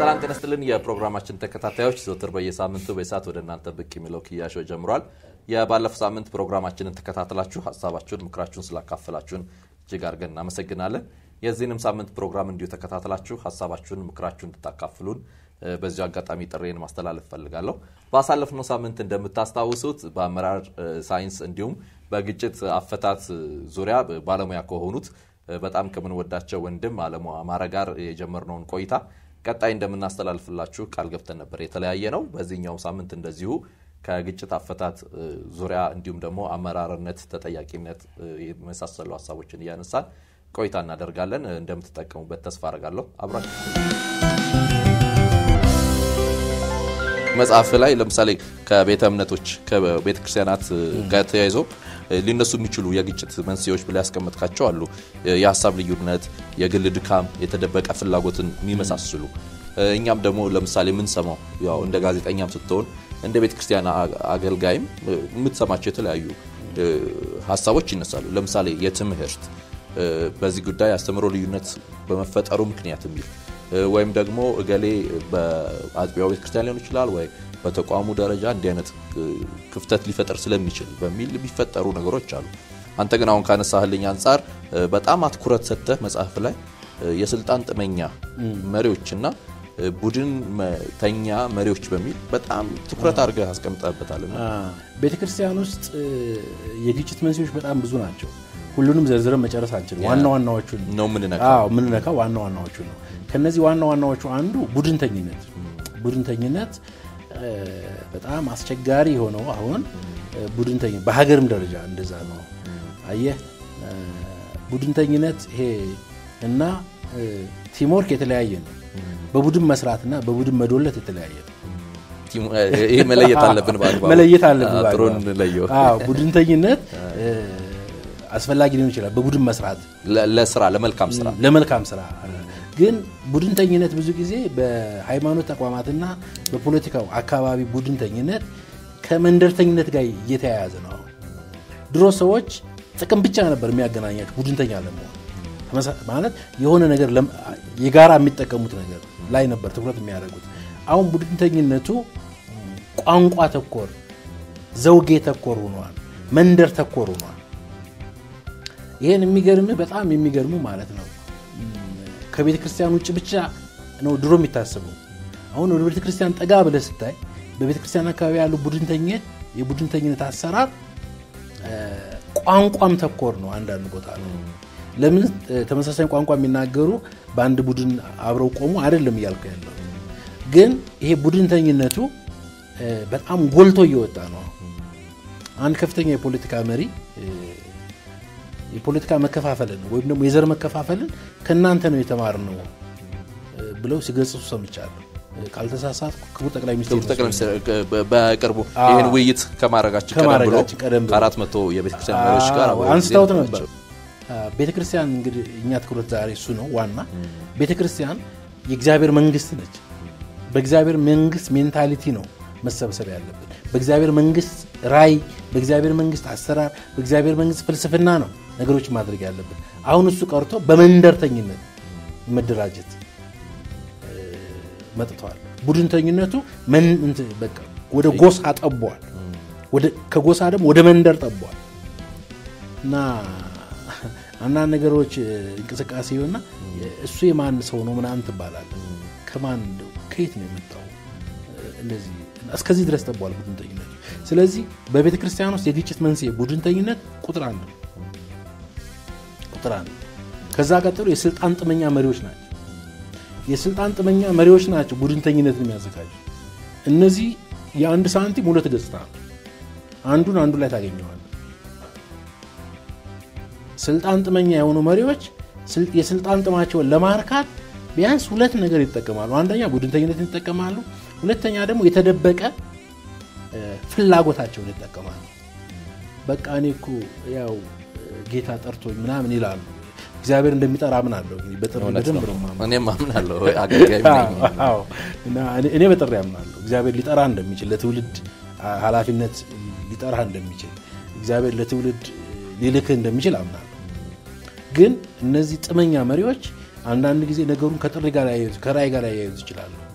ሰላም ጤና ይስጥልን የፕሮግራማችን ተከታታዮች ዘወትር በየሳምንቱ በሰዓት ወደ እናንተ ብቅ የሚለው ክያሾ ጀምሯል። የባለፈው ሳምንት ፕሮግራማችንን ተከታትላችሁ ሀሳባችሁን፣ ምክራችሁን ስላካፈላችሁን እጅግ አድርገን እናመሰግናለን። የዚህንም ሳምንት ፕሮግራም እንዲሁ ተከታትላችሁ ሀሳባችሁን፣ ምክራችሁን እንድታካፍሉን በዚሁ አጋጣሚ ጥሬን ማስተላለፍ ፈልጋለሁ። ባሳለፍነው ሳምንት እንደምታስታውሱት በአመራር ሳይንስ እንዲሁም በግጭት አፈታት ዙሪያ ባለሙያ ከሆኑት በጣም ከምንወዳቸው ወንድም አለሙ አማረ ጋር የጀመርነውን ቆይታ ቀጣይ እንደምናስተላልፍላችሁ ቃል ገብተን ነበር። የተለያየ ነው። በዚህኛው ሳምንት እንደዚሁ ከግጭት አፈታት ዙሪያ እንዲሁም ደግሞ አመራርነት፣ ተጠያቂነት የመሳሰሉ ሀሳቦችን እያነሳን ቆይታ እናደርጋለን። እንደምትጠቀሙበት ተስፋ አድርጋለሁ። አብራችሁ መጽሐፍ ላይ ለምሳሌ ከቤተ እምነቶች ከቤተ ክርስቲያናት ጋር ተያይዞ ሊነሱ የሚችሉ የግጭት መንስኤዎች ብላ ያስቀመጥካቸው አሉ። የሀሳብ ልዩነት፣ የግል ድካም፣ የተደበቀ ፍላጎትን የሚመሳስሉ እኛም ደግሞ ለምሳሌ የምንሰማው ያው እንደ ጋዜጠኛም ስትሆን እንደ ቤተ ክርስቲያን አገልጋይም የምትሰማቸው የተለያዩ ሀሳቦች ይነሳሉ። ለምሳሌ የትምህርት በዚህ ጉዳይ አስተምሮ ልዩነት በመፈጠሩ ምክንያት የሚል ወይም ደግሞ እገሌ በአጥቢያው ቤተክርስቲያን ሊሆን ይችላል ወይ በተቋሙ ደረጃ እንዲህ አይነት ክፍተት ሊፈጠር ስለሚችል በሚል የሚፈጠሩ ነገሮች አሉ። አንተ ግን አሁን ካነሳህልኝ አንጻር በጣም አትኩረት ሰጥተህ መጽሐፍ ላይ የስልጣን ጥመኛ መሪዎችና ቡድን ተኛ መሪዎች በሚል በጣም ትኩረት አድርገህ አስቀምጠበታል። ቤተክርስቲያን ውስጥ የግጭት መንስኤዎች በጣም ብዙ ናቸው። ሁሉንም ዘርዝረን መጨረስ አንችልም። ዋና ዋናዎቹን ነው የምንነካው የምንነካው ዋና ዋናዎቹ ነው። ከነዚህ ዋና ዋናዎቹ አንዱ ቡድንተኝነት ቡድንተኝነት በጣም አስቸጋሪ የሆነው አሁን ቡድንተኝ በሀገርም ደረጃ እንደዛ ነው። አየህ ቡድንተኝነት ይሄ እና ቲምወርክ የተለያየ ነው። በቡድን መስራትና በቡድን መዶለት የተለያየ ነው። ይህ መለየት አለብን በአግባቡ መለየት አለብን ጥሩ እንለየው። ቡድንተኝነት አስፈላጊ ሊሆን ይችላል። በቡድን መስራት ለስራ ለመልካም ስራ ለመልካም ስራ ግን ቡድንተኝነት ብዙ ጊዜ በሃይማኖት ተቋማትና በፖለቲካው አካባቢ ቡድንተኝነት ከመንደርተኝነት ጋር እየተያያዘ ነው። ድሮ ሰዎች ጥቅም ብቻ ነበር የሚያገናኛቸው ቡድንተኛ ለመሆን ማለት የሆነ ነገር የጋራ የሚጠቀሙት ነገር ላይ ነበር ትኩረት የሚያደርጉት። አሁን ቡድንተኝነቱ ቋንቋ ተኮር፣ ዘውጌ ተኮር ሆኗል፣ መንደር ተኮር ሆኗል። ይህን የሚገርምህ በጣም የሚገርሙ ማለት ነው ከቤተ ክርስቲያን ውጭ ብቻ ነው ድሮ የሚታሰበው። አሁን ወደ ቤተ ክርስቲያን ጠጋ ብለህ ስታይ በቤተ ክርስቲያን አካባቢ ያሉ ቡድንተኝነት የቡድንተኝነት አሰራር ቋንቋም ተኮር ነው። አንዳንድ ቦታ ነው። ለምን ተመሳሳይ ቋንቋ የሚናገሩ በአንድ ቡድን አብረው ቆሙ አይደለም እያልኩ ያለው ግን ይሄ ቡድንተኝነቱ በጣም ጎልቶ እየወጣ ነው። አንድ ከፍተኛ የፖለቲካ መሪ የፖለቲካ መከፋፈልን ወይም ደግሞ የዘር መከፋፈልን ከእናንተ ነው የተማርነው ብለው ሲገጽሱ ሰምቻለሁ። ካልተሳሳትኩ ክቡር ጠቅላይ ሚኒስትር በቅርቡ ይህን ውይይት ከማድረጋችን ቀደም ብሎ ከአራት መቶ የቤተክርስቲያን መሪዎች ጋር አንስተውት ነበር። ቤተክርስቲያን እንግዲህ እኛ ትኩረት ዛሬ እሱ ነው ዋና። ቤተክርስቲያን የእግዚአብሔር መንግስት ነች። በእግዚአብሔር መንግስት ሜንታሊቲ ነው መሰብሰብ ያለብን። በእግዚአብሔር መንግስት ራይ፣ በእግዚአብሔር መንግስት አሰራር፣ በእግዚአብሔር መንግስት ፍልስፍና ነው ነገሮች ማድረግ ያለብን። አሁን እሱ ቀርቶ በመንደርተኝነት መደራጀት መጥተዋል። ቡድንተኝነቱ ወደ ጎሳ ጠቧል፣ ከጎሳ ደግሞ ወደ መንደር ጠቧል እና አንዳንድ ነገሮች እንቅስቃሴ ሆና እሱ የማን ሰው ነው ምናምን ትባላል። ከማን ከየት ነው የመጣው? እንደዚህ እስከዚህ ድረስ ጠቧል ቡድንተኝነቱ። ስለዚህ በቤተ ክርስቲያን ውስጥ የግጭት መንስኤ ቡድንተኝነት ቁጥር አንድ ቁጥር አንድ። ከዛ ቀጥሎ የስልጣን ጥመኛ መሪዎች ናቸው። የስልጣን ጥመኛ መሪዎች ናቸው ቡድንተኝነትን የሚያዘጋጁ። እነዚህ የአንድ ሳንቲም ሁለት ገጽታ ነው። አንዱን አንዱ ላይ ታገኘዋል። ስልጣን ጥመኛ የሆኑ መሪዎች የስልጣን ጥማቸውን ለማርካት ቢያንስ ሁለት ነገር ይጠቀማሉ። አንደኛ ቡድንተኝነትን ይጠቀማሉ። ሁለተኛ ደግሞ የተደበቀ ፍላጎታቸውን ይጠቀማሉ። በቃ እኔ እኮ ያው ጌታ ጠርቶኝ ምናምን ይላሉ። እግዚአብሔር እንደሚጠራ አምናለሁ። በጥሪ በደንብ ነው የማምነው። እኔም አምናለሁ። አገልጋይ ነኝ። አዎ፣ እና እኔ በጥሪ አምናለሁ። እግዚአብሔር ሊጠራ እንደሚችል ለትውልድ ኃላፊነት ሊጠራ እንደሚችል እግዚአብሔር ለትውልድ ሊልክህ እንደሚችል አምናለሁ። ግን እነዚህ ጥመኛ መሪዎች አንዳንድ ጊዜ ነገሩን ከጥሪ ጋር ያያይዙ ከራእይ ጋር ያያይዙ ይችላሉ።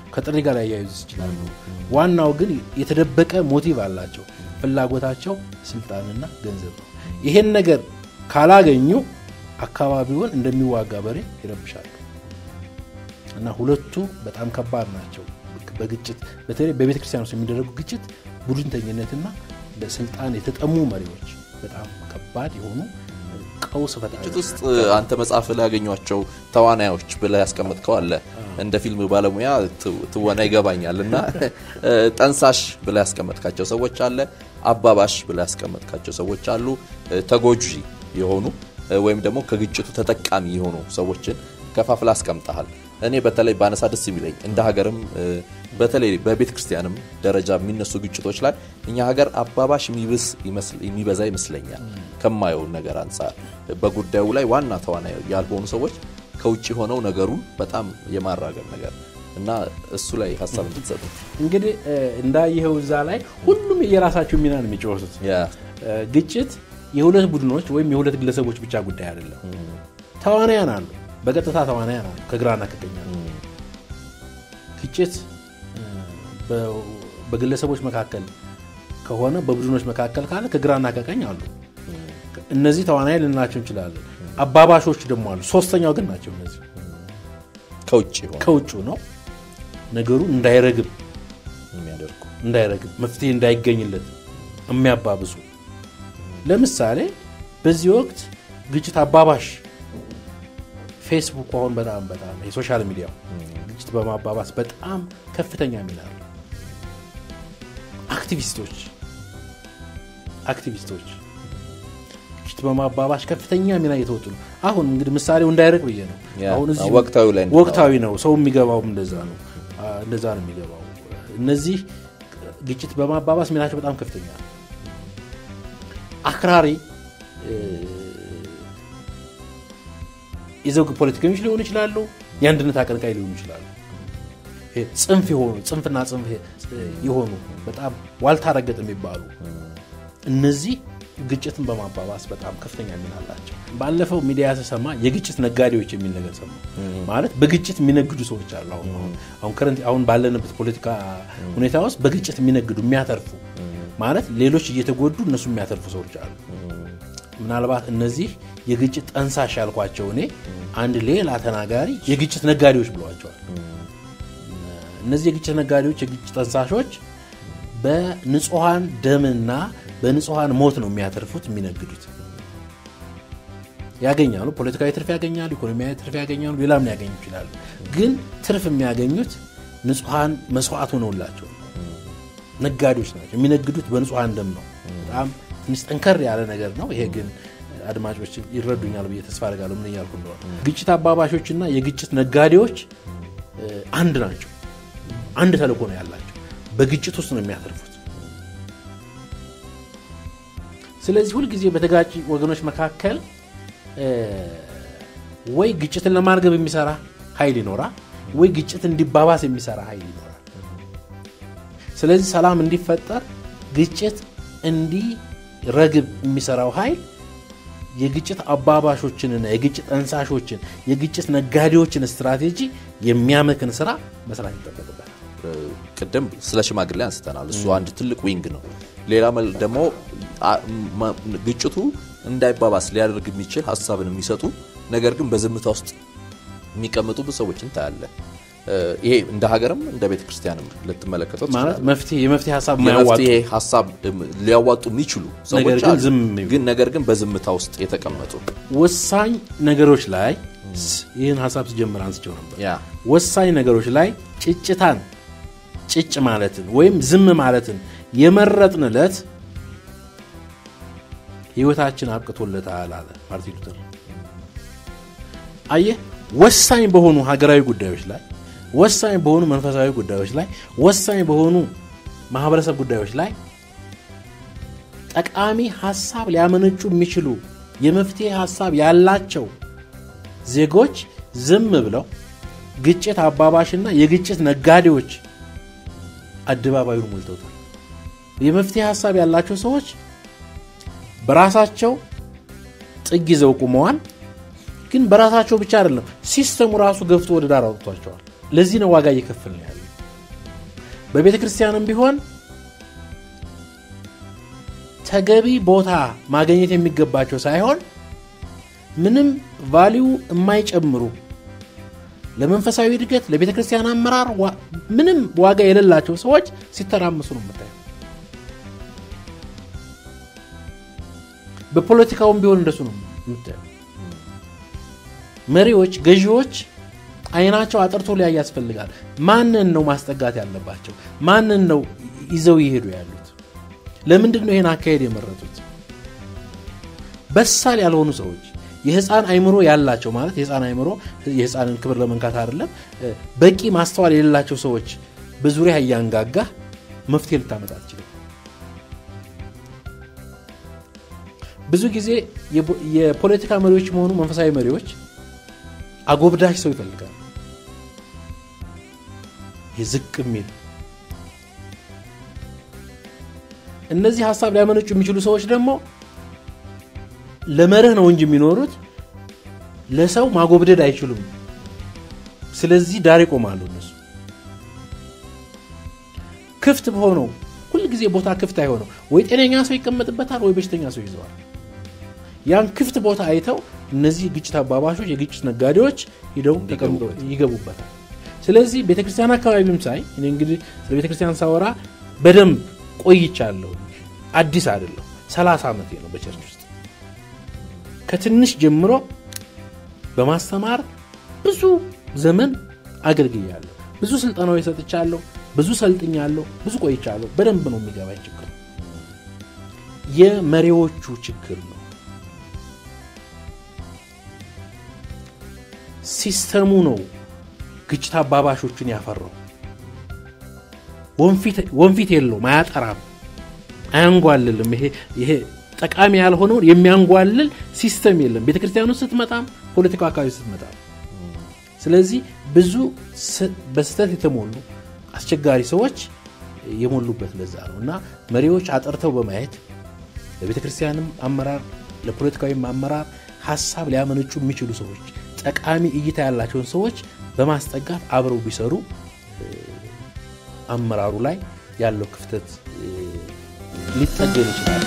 ከጥሪ ጋር ያያይዙ ይችላሉ። ዋናው ግን የተደበቀ ሞቲቭ አላቸው። ፍላጎታቸው ስልጣንና ገንዘብ ነው። ይሄን ነገር ካላገኙ አካባቢውን እንደሚዋጋ በሬ ይረብሻሉ እና ሁለቱ በጣም ከባድ ናቸው። በግጭት በተለይ በቤተ ክርስቲያን ውስጥ የሚደረጉ ግጭት ቡድንተኝነትና ለስልጣን የተጠሙ መሪዎች በጣም ከባድ የሆኑ ቀውስ ፈጣሪ ግጭት ውስጥ አንተ መጽሐፍ ላይ ያገኟቸው ተዋናዮች ብለህ ያስቀመጥከው አለ። እንደ ፊልም ባለሙያ ት- ትወና ይገባኛል እና ጠንሳሽ ብለህ ያስቀመጥካቸው ሰዎች አለ፣ አባባሽ ብለህ ያስቀመጥካቸው ሰዎች አሉ፣ ተጎጂ የሆኑ ወይም ደግሞ ከግጭቱ ተጠቃሚ የሆኑ ሰዎችን ከፋፍላ አስቀምጠሃል። እኔ በተለይ ባነሳ ደስ የሚለኝ እንደ ሀገርም በተለይ በቤተ ክርስቲያንም ደረጃ የሚነሱ ግጭቶች ላይ እኛ ሀገር አባባሽ የሚብስ ይመስል- የሚበዛ ይመስለኛል ከማየው ነገር አንጻር በጉዳዩ ላይ ዋና ተዋናይ ያልሆኑ ሰዎች ከውጭ ሆነው ነገሩን በጣም የማራገብ ነገር እና እሱ ላይ ሀሳብ እንድትሰጡ እንግዲህ እ፣ እንዳየኸው እዛ ላይ ሁሉም የራሳቸው ሚና ነው የሚጫወቱት። ያ እ፣ ግጭት የሁለት ቡድኖች ወይም የሁለት ግለሰቦች ብቻ ጉዳይ አይደለም። ተዋናያን አሉ፣ በቀጥታ ተዋናያን አሉ፣ ከግራና ከቀኝ አሉ። ግጭት እ፣ በ- በግለሰቦች መካከል ከሆነ በቡድኖች መካከል ካለ ከግራና ከቀኝ አሉ። እነዚህ ተዋናይ ልንላቸው እንችላለን። አባባሾች ደግሞ አሉ። ሶስተኛው ግን ናቸው እነዚህ ከውጭ ሆነ ከውጭ ነው ነገሩ እንዳይረግብ የሚያደርጉ እንዳይረግብ መፍትሄ እንዳይገኝለት የሚያባብሱ ለምሳሌ በዚህ ወቅት ግጭት አባባሽ ፌስቡክ አሁን በጣም በጣም የሶሻል ሚዲያው ግጭት በማባባስ በጣም ከፍተኛ ሚና አለው። አክቲቪስቶች አክቲቪስቶች ግጭት በማባባሽ ከፍተኛ ሚና እየተወጡ ነው። አሁን እንግዲህ ምሳሌው እንዳይርቅ ብዬ ነው። ያ፣ አሁን እዚህ ወቅታዊ ላይ ነው። ወቅታዊ ነው። ሰው የሚገባውም እንደዛ ነው አ፣ እንደዛ ነው የሚገባው። እነዚህ ግጭት በማባባስ ሚናቸው በጣም ከፍተኛ ነው። አክራሪ እ፣ የዘውግ ፖለቲከኞች ሊሆኑ ይችላሉ። የአንድነት አቀንቃይ ሊሆኑ ይችላሉ። ይሄ ጽንፍ የሆኑ ጽንፍና ጽንፍ የሆኑ በጣም ዋልታ ረገጥ የሚባሉ እነዚህ ግጭትን በማባባስ በጣም ከፍተኛ ሚና አላቸው። ባለፈው ሚዲያ ተሰማ የግጭት ነጋዴዎች የሚል ነገር ሰማ። ማለት በግጭት የሚነግዱ ሰዎች አሉ። አሁን አሁን አሁን ከረንት አሁን ባለንበት ፖለቲካ ሁኔታ ውስጥ በግጭት የሚነግዱ የሚያተርፉ ማለት ሌሎች እየተጎዱ እነሱ የሚያተርፉ ሰዎች አሉ። ምናልባት እነዚህ የግጭት ጠንሳሽ ያልኳቸው እኔ አንድ ሌላ ተናጋሪ የግጭት ነጋዴዎች ብለዋቸዋል። እነዚህ የግጭት ነጋዴዎች የግጭት ጠንሳሾች በንጹሐን ደምና በንጹሐን ሞት ነው የሚያተርፉት የሚነግዱት። ያገኛሉ፣ ፖለቲካዊ ትርፍ ያገኛሉ፣ ኢኮኖሚያዊ ትርፍ ያገኛሉ፣ ሌላም ሊያገኙ ይችላሉ። ግን ትርፍ የሚያገኙት ንጹሐን መስዋዕት ሆነውላቸው ነው። ነጋዴዎች ናቸው። የሚነግዱት በንጹሐን ደም ነው። በጣም ትንሽ ጠንከር ያለ ነገር ነው። ይሄ ግን አድማጮች ይረዱኛል ብዬ ተስፋ አደርጋለሁ ምን እያልኩ እንደሆነ። ግጭት አባባሾችና የግጭት ነጋዴዎች እ፣ አንድ ናቸው። አንድ ተልእኮ ነው ያላቸው። በግጭት ውስጥ ነው የሚያተርፉት። ስለዚህ ሁልጊዜ በተጋጭ ወገኖች መካከል እ፣ ወይ ግጭትን ለማርገብ የሚሰራ ኃይል ይኖራል፣ ወይ ግጭት እንዲባባስ የሚሰራ ኃይል ይኖራል። ስለዚህ ሰላም እንዲፈጠር ግጭት እንዲረግብ የሚሰራው ኃይል የግጭት አባባሾችንና የግጭት ጠንሳሾችን የግጭት ነጋዴዎችን ስትራቴጂ የሚያመክን ስራ መስራት ይጠበቅበታል። ቅድም ስለ ሽማግሌ አንስተናል። እሱ አንድ ትልቅ ዊንግ ነው። ሌላ መል- ደግሞ አ- ማ- ግጭቱ እንዳይባባስ ሊያደርግ የሚችል ሀሳብን የሚሰጡ ነገር ግን በዝምታ ውስጥ የሚቀመጡ ብዙ ሰዎችን ታያለህ። እ፣ ይሄ እንደ ሀገርም እንደ ቤተ ክርስቲያንም ልትመለከተው ማለት ትችላለህ። መፍትሄ የመፍትሄ ሀሳብ የማያዋጡ የመፍትሄ ሀሳብ እም፣ ሊያዋጡ የሚችሉ ሰዎች ነገር ግን አሉ። ዝም የሚሉ። ግን ነገር ግን በዝምታ ውስጥ የተቀመጡ ወሳኝ ነገሮች ላይ ይህን ሀሳብ ስጀምር አንስቸው ነበር። ያ ወሳኝ ነገሮች ላይ ጭጭታን ጭጭ ማለትን ወይም ዝም ማለትን የመረጥን ዕለት ህይወታችን አብቅቶለታል አለ ማርቲን ሉተር። አየህ፣ ወሳኝ በሆኑ ሀገራዊ ጉዳዮች ላይ፣ ወሳኝ በሆኑ መንፈሳዊ ጉዳዮች ላይ፣ ወሳኝ በሆኑ ማህበረሰብ ጉዳዮች ላይ ጠቃሚ ሀሳብ ሊያመነጩ የሚችሉ የመፍትሄ ሀሳብ ያላቸው ዜጎች ዝም ብለው ግጭት አባባሽና የግጭት ነጋዴዎች አደባባዩን ሞልተውታል። የመፍትሄ ሀሳብ ያላቸው ሰዎች በራሳቸው ጥግ ይዘው ቁመዋል። ግን በራሳቸው ብቻ አይደለም፣ ሲስተሙ ራሱ ገፍቶ ወደ ዳር አውጥቷቸዋል። ለዚህ ነው ዋጋ እየከፈልን ያለ በቤተ ክርስቲያንም ቢሆን ተገቢ ቦታ ማግኘት የሚገባቸው ሳይሆን ምንም ቫሊዩ የማይጨምሩ ለመንፈሳዊ እድገት ለቤተ ክርስቲያን አመራር ዋ- ምንም ዋጋ የሌላቸው ሰዎች ሲተራመሱ ነው የምታየው። በፖለቲካውም ቢሆን እንደሱ ነው የምታየው። መሪዎች፣ ገዢዎች አይናቸው አጥርቶ ሊያይ ያስፈልጋል። ማንን ነው ማስጠጋት ያለባቸው? ማንን ነው ይዘው ይሄዱ ያሉት? ለምንድን ነው ይህን አካሄድ የመረጡት? በሳል ያልሆኑ ሰዎች የህፃን አይምሮ ያላቸው ማለት የህፃን አይምሮ የህፃንን ክብር ለመንካት አይደለም፣ በቂ ማስተዋል የሌላቸው ሰዎች በዙሪያ እያንጋጋ መፍትሄ ልታመጣ አትችልም። ብዙ ጊዜ የፖ- የፖለቲካ መሪዎች መሆኑ መንፈሳዊ መሪዎች አጎብዳጅ ሰው ይፈልጋሉ። የዝቅ የሚል እነዚህ ሀሳብ ሊያመነጩ የሚችሉ ሰዎች ደግሞ ለመርህ ነው እንጂ የሚኖሩት ለሰው ማጎብደድ አይችሉም። ስለዚህ ዳር ይቆማሉ። እነሱ ክፍት በሆነው ሁልጊዜ ቦታ ክፍት አይሆነው ወይ ጤነኛ ሰው ይቀመጥበታል ወይ በሽተኛ ሰው ይዘዋል። ያን ክፍት ቦታ አይተው እነዚህ ግጭት አባባሾች፣ የግጭት ነጋዴዎች ሂደው ተቀምጠው ይገቡበታል። ስለዚህ ቤተክርስቲያን አካባቢም ሳይ እኔ እንግዲህ ስለ ቤተክርስቲያን ሳወራ በደንብ ቆይቻለሁ። አዲስ አይደለሁ። 30 ዓመቴ ነው በቸርች ውስጥ ከትንሽ ጀምሮ በማስተማር ብዙ ዘመን አገልግያለሁ። ብዙ ስልጠናዎች ሰጥቻለሁ። ብዙ ሰልጥኛለሁ። ብዙ ቆይቻለሁ። በደንብ ነው የሚገባኝ ችግር የመሪዎቹ ችግር ነው። ሲስተሙ ነው ግጭት አባባሾቹን ያፈራው። ወንፊት የለውም፣ አያጠራም፣ አያንጓልልም። ይሄ ይሄ ጠቃሚ ያልሆነውን የሚያንጓልል ሲስተም የለም ቤተ ክርስቲያኑ ስትመጣም ፖለቲካው አካባቢ ስትመጣም። ስለዚህ ብዙ በስህተት የተሞሉ አስቸጋሪ ሰዎች የሞሉበት ለዛ ነው እና መሪዎች አጠርተው በማየት ለቤተ ክርስቲያንም አመራር ለፖለቲካዊም አመራር ሀሳብ ሊያመነጩ የሚችሉ ሰዎች ጠቃሚ እይታ ያላቸውን ሰዎች በማስጠጋት አብረው ቢሰሩ አመራሩ ላይ ያለው ክፍተት ሊጠገን ይችላል።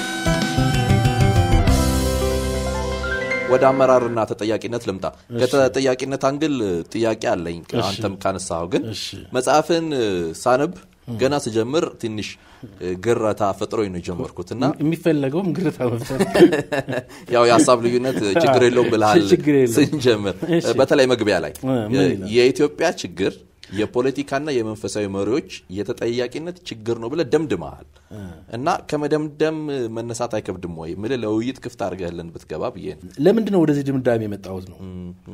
ወደ አመራርና ተጠያቂነት ልምጣ። ከተጠያቂነት አንግል ጥያቄ አለኝ። አንተም ካነሳኸው ግን መጽሐፍን ሳነብ ገና ስጀምር ትንሽ ግረታ ፈጥሮኝ ነው የጀመርኩት እና የሚፈለገውም ግርታ መፍጠር ያው የሀሳብ ልዩነት ችግር የለውም ብልሃል ችግር የለውም። ስንጀምር በተለይ መግቢያ ላይ ምን ይላል? የኢትዮጵያ ችግር የፖለቲካና የመንፈሳዊ መሪዎች የተጠያቂነት ችግር ነው ብለህ ደምድመሃል እና ከመደምደም መነሳት አይከብድም ወይ? ምልህ ለውይይት ክፍት አድርገህልን ብትገባ ብዬ ነው። ለምንድን ነው ወደዚህ ድምዳሜ የመጣሁት ነው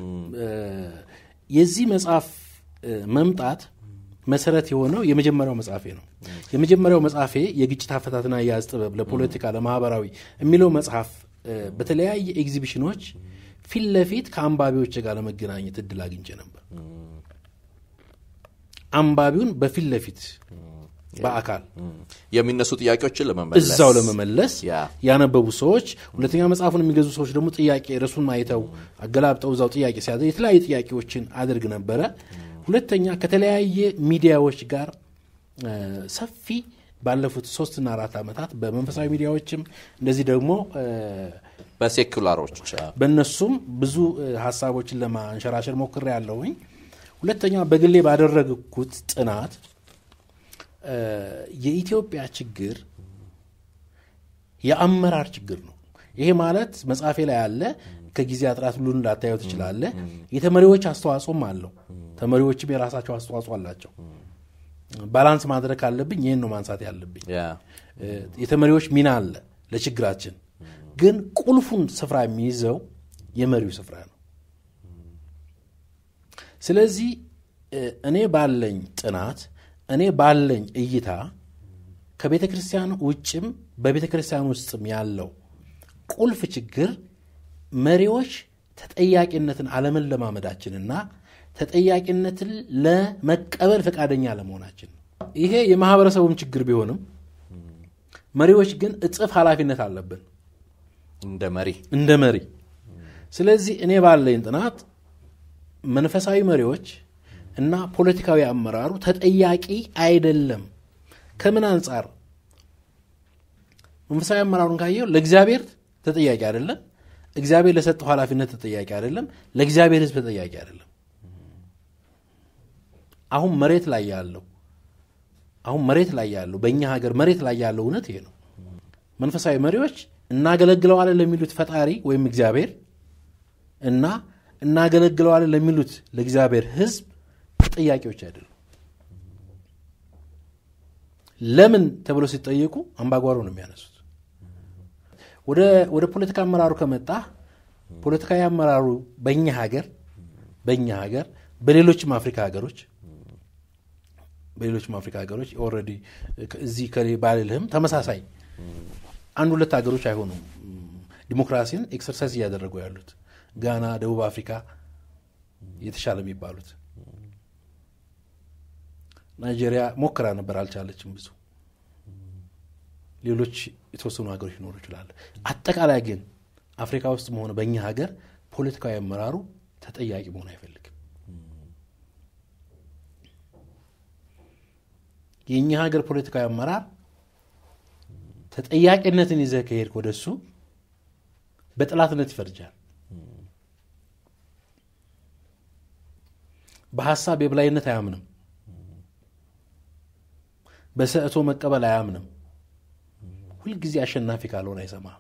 የዚህ መጽሐፍ መምጣት መሰረት የሆነው የመጀመሪያው መጽሐፌ ነው። የመጀመሪያው መጽሐፌ የግጭት አፈታትና አያያዝ ጥበብ ለፖለቲካ ለማህበራዊ የሚለው መጽሐፍ በተለያየ ኤግዚቢሽኖች ፊት ለፊት ከአንባቢዎች ጋር ለመገናኘት እድል አግኝቼ ነበር። አንባቢውን በፊት ለፊት በአካል የሚነሱ ጥያቄዎችን ለመመለስ እዛው ለመመለስ ያ ያነበቡ ሰዎች፣ ሁለተኛ መጽሐፉን የሚገዙ ሰዎች ደግሞ ጥያቄ ርዕሱን አይተው አገላብጠው እዛው ጥያቄ ሲያደርግ የተለያዩ ጥያቄዎችን አድርግ ነበረ። ሁለተኛ ከተለያየ ሚዲያዎች ጋር እ፣ ሰፊ ባለፉት ሶስትና አራት ዓመታት በመንፈሳዊ ሚዲያዎችም እንደዚህ ደግሞ እ፣ በሴኩላሮች በእነሱም ብዙ እ፣ ሀሳቦችን ለማንሸራሸር ሞክሬ ያለሁኝ። ሁለተኛ በግሌ ባደረግኩት ጥናት እ፣ የኢትዮጵያ ችግር የአመራር ችግር ነው። ይሄ ማለት መጽሐፌ ላይ ያለ ከጊዜ አጥራት ሁሉን ላታየው ትችላለህ። የተመሪዎች አስተዋጽኦም አለው። ተመሪዎችም የራሳቸው አስተዋጽኦ አላቸው። ባላንስ ማድረግ ካለብኝ ይህን ነው ማንሳት ያለብኝ። ያ እ፣ የተመሪዎች ሚና አለ ለችግራችን፣ ግን ቁልፉን ስፍራ የሚይዘው የመሪው ስፍራ ነው። ስለዚህ እ፣ እኔ ባለኝ ጥናት እኔ ባለኝ እይታ ከቤተ ክርስቲያን ውጭም በቤተ ክርስቲያን ውስጥም ያለው ቁልፍ ችግር መሪዎች ተጠያቂነትን አለመለማመዳችንና ተጠያቂነትን ለመቀበል ፈቃደኛ አለመሆናችን ነው። ይሄ የማህበረሰቡም ችግር ቢሆንም መሪዎች ግን እጥፍ ኃላፊነት አለብን እንደ መሪ እንደ መሪ። ስለዚህ እኔ ባለኝ ጥናት መንፈሳዊ መሪዎች እና ፖለቲካዊ አመራሩ ተጠያቂ አይደለም ከምን አንጻር መንፈሳዊ አመራሩን ካየው ለእግዚአብሔር ተጠያቂ አይደለም። እግዚአብሔር ለሰጠው ኃላፊነት ተጠያቂ አይደለም። ለእግዚአብሔር ሕዝብ ተጠያቂ አይደለም። አሁን መሬት ላይ ያለው አሁን መሬት ላይ ያለው በእኛ ሀገር መሬት ላይ ያለው እውነት ይሄ ነው። መንፈሳዊ መሪዎች እናገለግለዋለን ለሚሉት ፈጣሪ ወይም እግዚአብሔር እና እናገለግለዋለን ለሚሉት ለእግዚአብሔር ሕዝብ ተጠያቂዎች አይደሉም። ለምን ተብለው ሲጠየቁ አምባጓሮ ነው የሚያነሱት። ወደ ፖለቲካ አመራሩ ከመጣ ፖለቲካዊ አመራሩ በእኛ ሀገር በእኛ ሀገር በሌሎችም አፍሪካ ሀገሮች በሌሎችም አፍሪካ ሀገሮች ኦልሬዲ እዚህ ከሌ ባልልህም ተመሳሳይ አንድ ሁለት ሀገሮች አይሆኑም ዲሞክራሲን ኤክሰርሳይዝ እያደረጉ ያሉት ጋና፣ ደቡብ አፍሪካ የተሻለ የሚባሉት ናይጄሪያ ሞክራ ነበር፣ አልቻለችም። ብዙ ሌሎች የተወሰኑ ሀገሮች ሊኖሩ ይችላል። አጠቃላይ ግን አፍሪካ ውስጥ መሆነ በእኛ ሀገር ፖለቲካዊ አመራሩ ተጠያቂ መሆን አይፈልግም። የእኛ ሀገር ፖለቲካዊ አመራር ተጠያቂነትን ይዘህ ከሄድክ ወደ እሱ በጥላትነት ይፈርጃል። በሀሳብ የበላይነት አያምንም። በሰእቶ መቀበል አያምንም። ሁልጊዜ አሸናፊ ካልሆነ አይሰማም።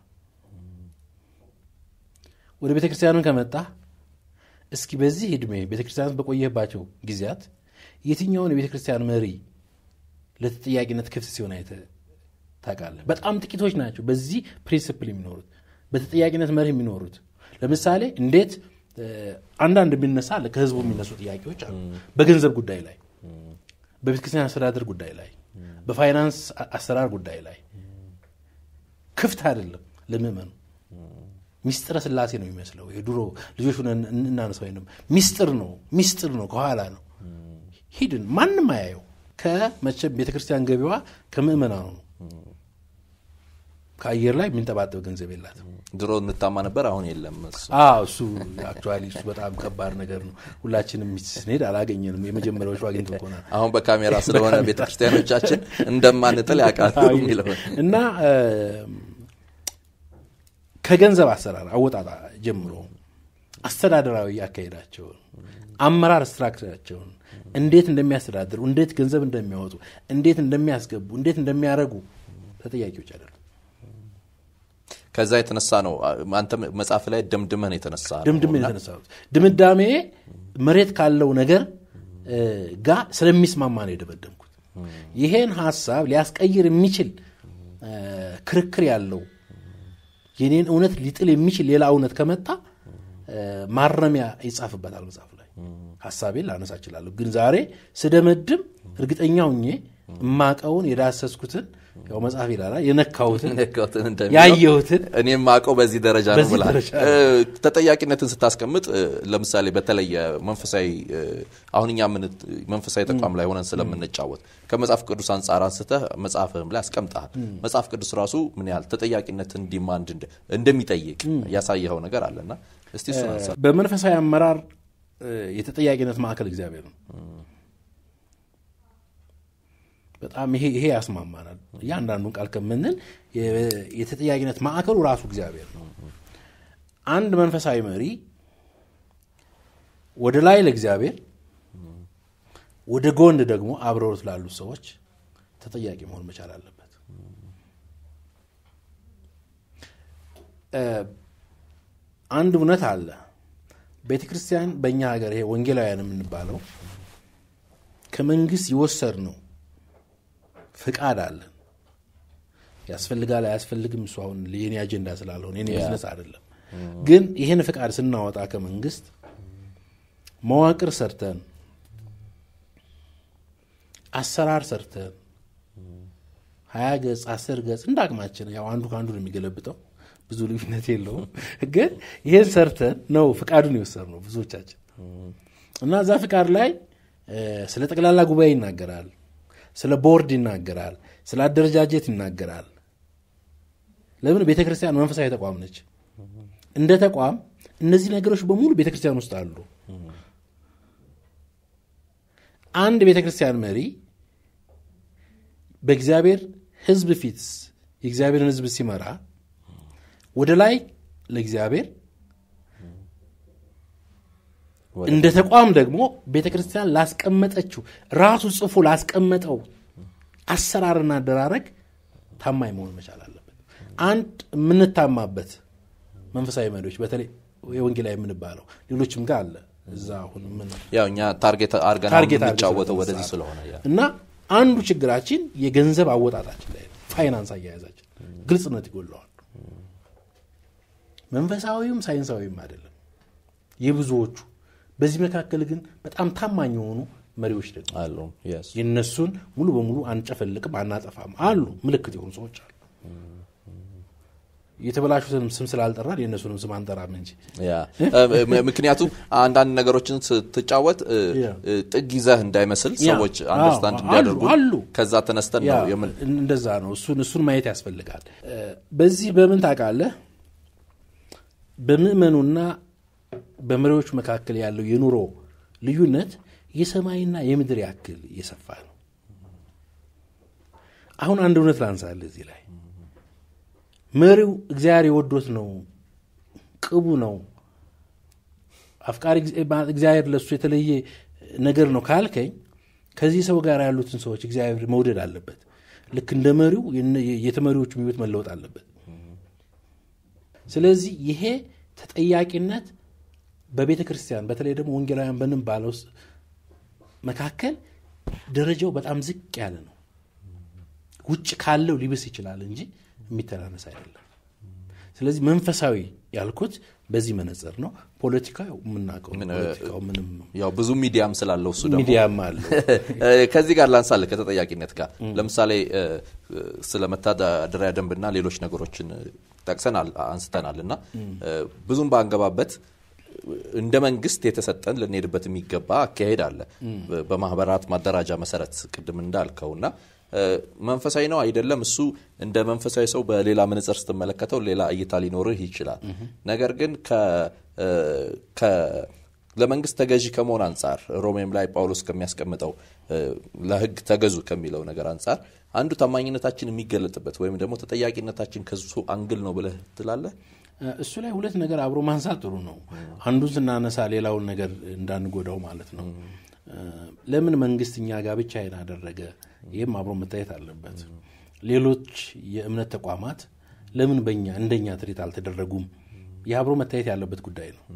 ወደ ቤተ ክርስቲያንን ከመጣ እስኪ በዚህ ዕድሜ ቤተ ክርስቲያናት በቆየባቸው ጊዜያት የትኛውን የቤተ ክርስቲያን መሪ ለተጠያቂነት ክፍት ሲሆን አይተህ ታውቃለህ? በጣም ጥቂቶች ናቸው በዚህ ፕሪንስፕል የሚኖሩት በተጠያቂነት መርህ የሚኖሩት። ለምሳሌ እንዴት አንዳንድ የሚነሳ አለ ከህዝቡ የሚነሱ ጥያቄዎች አሉ። በገንዘብ ጉዳይ ላይ፣ በቤተ ክርስቲያን አስተዳደር ጉዳይ ላይ፣ በፋይናንስ አሰራር ጉዳይ ላይ ክፍት አይደለም ለምእመኑ። ሚስጥረ ስላሴ ነው የሚመስለው። የድሮ ልጆች ሆነን እናነሳ ወይም ሚስጥር ነው ሚስጥር ነው ከኋላ ነው ሂድን ማንም አያየው። ከመቼም ቤተ ክርስቲያን ገቢዋ ከምእመናኑ ነው። ከአየር ላይ የሚንጠባጠብ ገንዘብ የላትም። ድሮ እንታማ ነበር፣ አሁን የለም። እሱ አክቹዋሊ እሱ በጣም ከባድ ነገር ነው። ሁላችንም ስንሄድ አላገኘንም። የመጀመሪያዎቹ አግኝቶ ከሆነ አሁን በካሜራ ስለሆነ ቤተክርስቲያኖቻችን እንደማንጥል ያውቃሉ የሚለው እና ከገንዘብ አሰራር አወጣጣ ጀምሮ አስተዳደራዊ ያካሄዳቸውን አመራር ስትራክቸራቸውን እንዴት እንደሚያስተዳድሩ፣ እንዴት ገንዘብ እንደሚያወጡ፣ እንዴት እንደሚያስገቡ፣ እንዴት እንደሚያደርጉ ተጠያቂዎች አይደሉም። ከዛ የተነሳ ነው አንተ መጽሐፍ ላይ ደምድመን የተነሳ ድምድሜ የተነሳሁት ድምዳሜ መሬት ካለው ነገር ጋር ስለሚስማማ ነው የደመደምኩት። ይሄን ሀሳብ ሊያስቀይር የሚችል ክርክር ያለው የኔን እውነት ሊጥል የሚችል ሌላ እውነት ከመጣ ማረሚያ ይጻፍበታል መጽሐፍ ላይ ሀሳቤን ላነሳ እችላለሁ። ግን ዛሬ ስደመድም እርግጠኛ ሁኜ እማቀውን የዳሰስኩትን ያው መጽሐፍ ይላል የነካሁትን ያየሁትን እኔም ማቀው በዚህ ደረጃ ነው በዚህ ብላል። ደረጃ ተጠያቂነትን ስታስቀምጥ ለምሳሌ በተለየ መንፈሳዊ አሁን እኛ ምን መንፈሳዊ ተቋም ላይ ሆነን ስለምንጫወት ከመጽሐፍ ቅዱስ አንጻር አንስተህ መጽሐፍህም ላይ አስቀምጠሃል። መጽሐፍ ቅዱስ ራሱ ምን ያህል ተጠያቂነትን ዲማንድ እንደሚጠይቅ ያሳየኸው ነገር አለና እስቲ እሱን አንሳ። በመንፈሳዊ አመራር የተጠያቂነት ማዕከል እግዚአብሔር ነው። በጣም ይሄ ይሄ ያስማማናል። እያንዳንዱን ቃል ከምንል የተጠያቂነት ማዕከሉ ራሱ እግዚአብሔር ነው። አንድ መንፈሳዊ መሪ ወደ ላይ ለእግዚአብሔር፣ ወደ ጎን ደግሞ አብረውት ላሉት ሰዎች ተጠያቂ መሆን መቻል አለበት። አንድ እውነት አለ። ቤተ ክርስቲያን በእኛ ሀገር ይሄ ወንጌላውያን የምንባለው ከመንግስት የወሰድ ነው ፍቃድ አለን። ያስፈልጋል አያስፈልግም፣ እሱ አሁን የኔ አጀንዳ ስላልሆነ የኔ ቢዝነስ አይደለም። ግን ይህን ፍቃድ ስናወጣ ከመንግስት መዋቅር ሰርተን አሰራር ሰርተን ሀያ ገጽ አስር ገጽ እንደ አቅማችን ያው አንዱ ከአንዱ ነው የሚገለብጠው ብዙ ልዩነት የለውም። ግን ይህን ሰርተን ነው ፍቃዱን የወሰድ ነው ብዙዎቻችን እና እዛ ፍቃድ ላይ ስለ ጠቅላላ ጉባኤ ይናገራል ስለ ቦርድ ይናገራል። ስለ አደረጃጀት ይናገራል። ለምን ቤተ ክርስቲያን መንፈሳዊ ተቋም ነች። እንደ ተቋም እነዚህ ነገሮች በሙሉ ቤተ ክርስቲያን ውስጥ አሉ። አንድ ቤተ ክርስቲያን መሪ በእግዚአብሔር ሕዝብ ፊት የእግዚአብሔርን ሕዝብ ሲመራ ወደ ላይ ለእግዚአብሔር እንደ ተቋም ደግሞ ቤተ ክርስቲያን ላስቀመጠችው ራሱ ጽፎ ላስቀመጠው አሰራርና አደራረግ ታማኝ መሆን መቻል አለበት። አንድ የምንታማበት መንፈሳዊ መሪዎች በተለይ የወንጌላዊ የምንባለው ሌሎችም ጋር አለ እዛ አሁን ምን ያው እኛ ታርጌት አድርገን ታርጌት አድርገን የምንጫወተው ስለተነሳ ወደዚህ ስለሆነ ያ እና አንዱ ችግራችን የገንዘብ አወጣጣችን ላይ ነው። ፋይናንስ አያያዛችን ግልጽነት ይጎለዋል። መንፈሳዊውም ሳይንሳዊም አይደለም የብዙዎቹ። በዚህ መካከል ግን በጣም ታማኝ የሆኑ መሪዎች ደግሞ አሉ yes የእነሱን ሙሉ በሙሉ አንጨፈልቅም አናጠፋም አሉ። ምልክት የሆኑ ሰዎች አሉ። የተበላሹትንም ስም ስላልጠራን የእነሱንም ስም አንጠራም እንጂ ያ እ፣ ም- ምክንያቱም አንዳንድ ነገሮችን ስትጫወት እ፣ ያ። እ፣ ጥግ ይዘህ እንዳይመስል ያ። ሰዎች አንደርስታንድ አዎ፣ እንዲያደርጉ አሉ፣ አሉ። ከዛ ተነስተን ያ ነው የምን እንደዛ ነው። እሱን እሱን ማየት ያስፈልጋል። እ፣ በዚህ በምን ታውቃለህ? በምዕመኑና በመሪዎች መካከል ያለው የኑሮ ልዩነት የሰማይና የምድር ያክል እየሰፋ ነው። አሁን አንድ እውነት ላንሳል እዚህ ላይ መሪው እግዚአብሔር የወዶት ነው፣ ቅቡ ነው፣ አፍቃሪ እግዚአብሔር ለሱ የተለየ ነገር ነው ካልከኝ ከዚህ ሰው ጋር ያሉትን ሰዎች እግዚአብሔር መውደድ አለበት። ልክ እንደ መሪው የነ- የተመሪዎቹ ሕይወት መለወጥ አለበት። ስለዚህ ይሄ ተጠያቂነት በቤተ ክርስቲያን በተለይ ደግሞ ወንጌላውያን በምንባለው ውስጥ መካከል ደረጃው በጣም ዝቅ ያለ ነው። ውጭ ካለው ሊብስ ይችላል እንጂ የሚተናነስ አይደለም። ስለዚህ መንፈሳዊ ያልኩት በዚህ መነጽር ነው። ፖለቲካው የምናውቀው ነው። ፖለቲካው ምንም ያው ብዙ ሚዲያም ስላለው እሱ ደግሞ ሚዲያም አለው። ከዚህ ጋር ላንሳልህ ከተጠያቂነት ጋር ለምሳሌ እ፣ እ፣ ስለ መተዳደሪያ ደንብና ሌሎች ነገሮችን ጠቅሰናል አንስተናል እና እ፣ ብዙም ባንገባበት እንደ መንግስት የተሰጠን ልንሄድበት የሚገባ አካሄድ አለ በማህበራት ማደራጃ መሰረት ቅድም እንዳልከው እና እ፣ መንፈሳዊ ነው አይደለም እሱ እንደ መንፈሳዊ ሰው በሌላ መነጽር ስትመለከተው ሌላ እይታ ሊኖርህ ይችላል ነገር ግን ከ እ፣ ከ ለመንግስት ተገዢ ከመሆን አንጻር ሮሜም ላይ ጳውሎስ ከሚያስቀምጠው እ፣ ለሕግ ተገዙ ከሚለው ነገር አንጻር አንዱ ታማኝነታችን የሚገለጥበት ወይም ደግሞ ተጠያቂነታችን ከሱ አንግል ነው ብለህ ትላለህ? እሱ ላይ ሁለት ነገር አብሮ ማንሳት ጥሩ ነው። አንዱን ስናነሳ ሌላውን ነገር እንዳንጎዳው ማለት ነው። ለምን መንግስት እኛ ጋር ብቻ ይሄን አደረገ? ይህም አብሮ መታየት አለበት። ሌሎች የእምነት ተቋማት ለምን በኛ እንደኛ ትሪት አልተደረጉም? ይህ አብሮ መታየት ያለበት ጉዳይ ነው።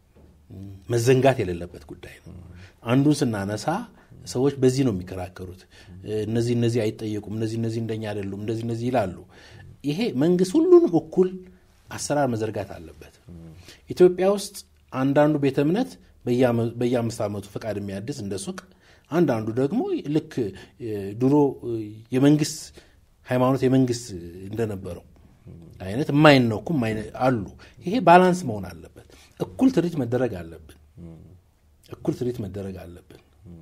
መዘንጋት የሌለበት ጉዳይ ነው። አንዱን ስናነሳ ሰዎች በዚህ ነው የሚከራከሩት። እነዚህ እነዚህ አይጠየቁም፣ እነዚህ እነዚህ እንደኛ አይደሉም፣ እንደዚህ እነዚህ ይላሉ። ይሄ መንግስት ሁሉንም እኩል አሰራር መዘርጋት አለበት። ኢትዮጵያ ውስጥ አንዳንዱ ቤተ እምነት በየአምስት ዓመቱ ፈቃድ የሚያድስ እንደ ሱቅ፣ አንዳንዱ ደግሞ ልክ ድሮ የመንግስት ሃይማኖት የመንግስት እንደነበረው አይነት የማይነኩ አሉ። ይሄ ባላንስ መሆን አለበት። እኩል ትርኢት መደረግ አለብን። እኩል ትርኢት መደረግ አለብን።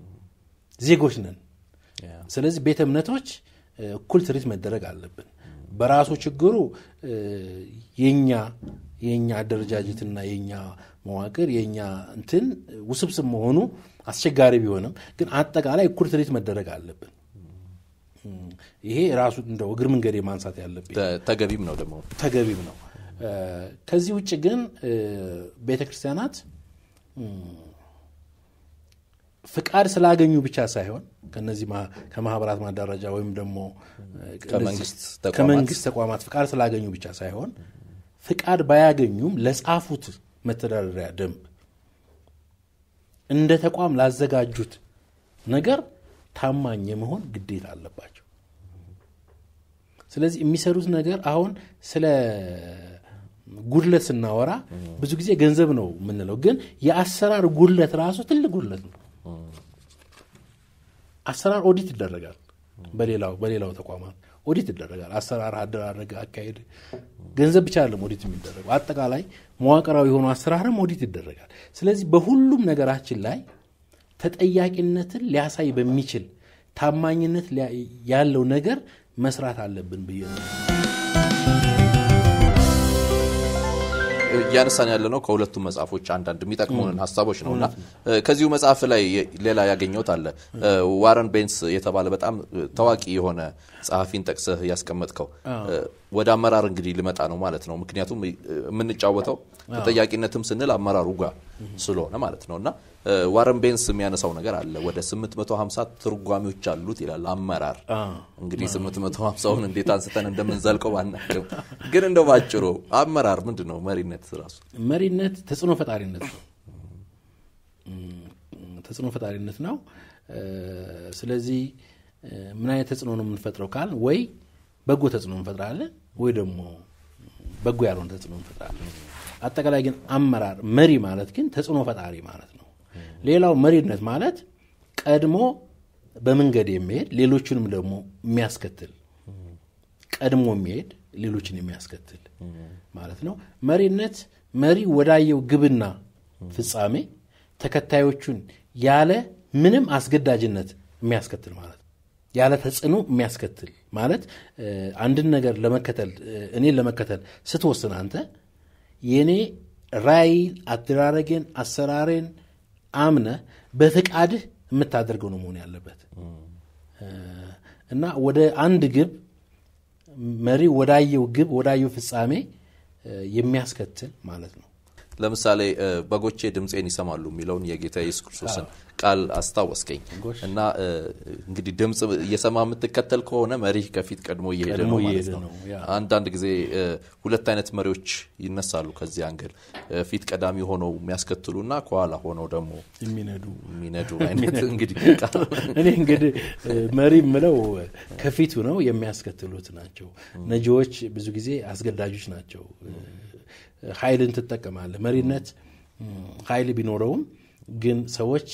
ዜጎች ነን። ስለዚህ ቤተ እምነቶች እኩል ትርኢት መደረግ አለብን። በራሱ ችግሩ የኛ የኛ አደረጃጀትና የኛ መዋቅር የኛ እንትን ውስብስብ መሆኑ አስቸጋሪ ቢሆንም ግን አጠቃላይ እኩል ትርኢት መደረግ አለብን። ይሄ ራሱ እንደው እግር መንገድ ማንሳት ያለብኝ ተገቢም ነው ደግሞ ተገቢም ነው። ከዚህ ውጭ ግን ቤተ ክርስቲያናት ፍቃድ ስላገኙ ብቻ ሳይሆን ከነዚህ ከማህበራት ማደራጃ ወይም ደግሞ ከመንግስት ተቋማት ፍቃድ ስላገኙ ብቻ ሳይሆን ፍቃድ ባያገኙም ለጻፉት መተዳደሪያ ደንብ እንደ ተቋም ላዘጋጁት ነገር ታማኝ የመሆን ግዴታ አለባቸው። ስለዚህ የሚሰሩት ነገር አሁን ስለ ጉድለት ስናወራ ብዙ ጊዜ ገንዘብ ነው የምንለው፣ ግን የአሰራር ጉድለት ራሱ ትልቅ ጉድለት ነው። አሰራር ኦዲት ይደረጋል። በሌላው በሌላው ተቋማት ኦዲት ይደረጋል። አሰራር፣ አደራረግ፣ አካሄድ ገንዘብ ብቻ አይደለም ኦዲት የሚደረገው አጠቃላይ መዋቅራዊ የሆኑ አሰራርም ኦዲት ይደረጋል። ስለዚህ በሁሉም ነገራችን ላይ ተጠያቂነትን ሊያሳይ በሚችል ታማኝነት ያለው ነገር መስራት አለብን ብዬ ነው። እያነሳን ያለ ነው ከሁለቱም መጽሐፎች አንዳንድ የሚጠቅሙንን ሀሳቦች ነው እና ከዚሁ መጽሐፍ ላይ ሌላ ያገኘሁት አለ ዋረን ቤንስ የተባለ በጣም ታዋቂ የሆነ ጸሐፊን ጠቅሰህ ያስቀመጥከው ወደ አመራር እንግዲህ ሊመጣ ነው ማለት ነው። ምክንያቱም የምንጫወተው ተጠያቂነትም ስንል አመራሩ ጋር ስለሆነ ማለት ነው እና ዋረን ቤንስ የሚያነሳው ነገር አለ። ወደ 850 ትርጓሚዎች አሉት ይላል አመራር። እንግዲህ 850ውን እንዴት አንስተን እንደምንዘልቀው ባናቅም፣ ግን እንደው ባጭሩ አመራር ምንድን ነው? መሪነት ራሱ መሪነት ተጽዕኖ ፈጣሪነት ነው። ተጽዕኖ ፈጣሪነት ነው። ስለዚህ ምን አይነት ተጽዕኖ ነው የምንፈጥረው ካል ወይ በጎ ተጽዕኖ እንፈጥራለን ወይ ደግሞ በጎ ያልሆነ ተጽዕኖ እንፈጥራለን። አጠቃላይ ግን አመራር መሪ ማለት ግን ተጽዕኖ ፈጣሪ ማለት ነው። ሌላው መሪነት ማለት ቀድሞ በመንገድ የሚሄድ ሌሎችንም ደግሞ የሚያስከትል ቀድሞ የሚሄድ ሌሎችን የሚያስከትል ማለት ነው። መሪነት መሪ ወዳየው ግብና ፍጻሜ ተከታዮቹን ያለ ምንም አስገዳጅነት የሚያስከትል ማለት ነው። ያለ ተጽዕኖ የሚያስከትል ማለት አንድን ነገር ለመከተል እኔን ለመከተል ስትወስን አንተ የእኔ ራዕይ አደራረጌን፣ አሰራሬን አምነ በፍቃድህ የምታደርገው ነው መሆን ያለበት እና ወደ አንድ ግብ መሪ ወዳየው ግብ ወዳየው ፍጻሜ የሚያስከትል ማለት ነው። ለምሳሌ በጎቼ ድምፄን ይሰማሉ የሚለውን የጌታ ኢየሱስ ክርስቶስን ቃል አስታወስከኝ እና እንግዲህ ድምፅ እየሰማ የምትከተል ከሆነ መሪህ ከፊት ቀድሞ እየሄደ ነው ማለት ነው። አንዳንድ ጊዜ ሁለት አይነት መሪዎች ይነሳሉ ከዚህ አንግል ፊት ቀዳሚ ሆነው የሚያስከትሉ እና ከኋላ ሆነው ደግሞ የሚነዱ የሚነዱ አይነት እንግዲህ እኔ እንግዲህ መሪ የምለው ከፊቱ ነው የሚያስከትሉት ናቸው። ነጂዎች ብዙ ጊዜ አስገዳጆች ናቸው። ኃይልን ትጠቀማለህ። መሪነት ኃይል ቢኖረውም ግን ሰዎች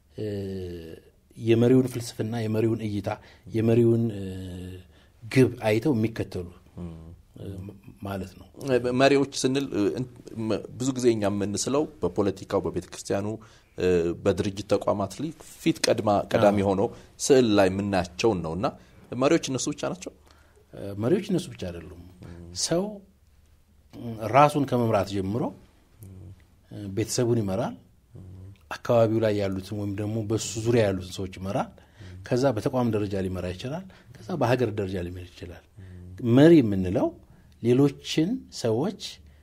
የመሪውን ፍልስፍና፣ የመሪውን እይታ፣ የመሪውን ግብ አይተው የሚከተሉ ማለት ነው። መሪዎች ስንል ብዙ ጊዜ እኛ የምንስለው በፖለቲካው፣ በቤተ ክርስቲያኑ፣ በድርጅት ተቋማት ላይ ፊት ቀዳሚ ሆነው ስዕል ላይ የምናያቸውን ነው እና መሪዎች እነሱ ብቻ ናቸው። መሪዎች እነሱ ብቻ አይደሉም። ሰው ራሱን ከመምራት ጀምሮ ቤተሰቡን ይመራል። አካባቢው ላይ ያሉትን ወይም ደግሞ በሱ ዙሪያ ያሉትን ሰዎች ይመራል። ከዛ በተቋም ደረጃ ሊመራ ይችላል። ከዛ በሀገር ደረጃ ሊመራ ይችላል። መሪ የምንለው ሌሎችን ሰዎች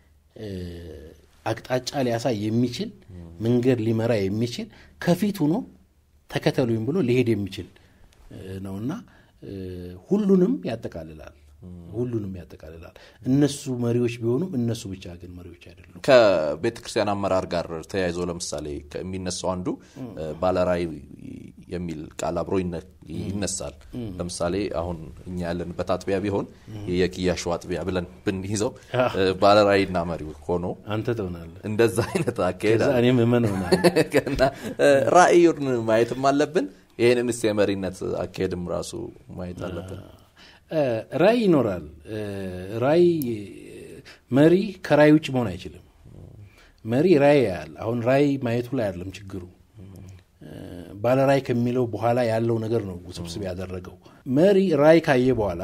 አቅጣጫ ሊያሳይ የሚችል መንገድ ሊመራ የሚችል ከፊት ሆኖ ተከተሉኝ ብሎ ሊሄድ የሚችል ነውና ሁሉንም ያጠቃልላል ሁሉንም ያጠቃልላል። እነሱ መሪዎች ቢሆኑም እነሱ ብቻ ግን መሪዎች አይደሉም። ከቤተ ክርስቲያን አመራር ጋር ተያይዞ ለምሳሌ የሚነሳው አንዱ ባለራዕይ የሚል ቃል አብሮ ይነሳል። ለምሳሌ አሁን እኛ ያለንበት አጥቢያ ቢሆን የኪያሾ አጥቢያ ብለን ብንይዘው ባለራዕይና መሪው ሆኖ አንተ ትሆናለህ። እንደዛ አይነት አካሄድ ከዛ እኔም እመን እሆናለሁ። ራዕዩን ማየትም አለብን። ይህንንስ የመሪነት አካሄድም ራሱ ማየት አለብን። ራዕይ ይኖራል። ራዕይ መሪ ከራዕይ ውጭ መሆን አይችልም። መሪ ራዕይ ያያል። አሁን ራዕይ ማየቱ ላይ አይደለም ችግሩ፣ ባለ ራዕይ ከሚለው በኋላ ያለው ነገር ነው ውስብስብ ያደረገው። መሪ ራዕይ ካየ በኋላ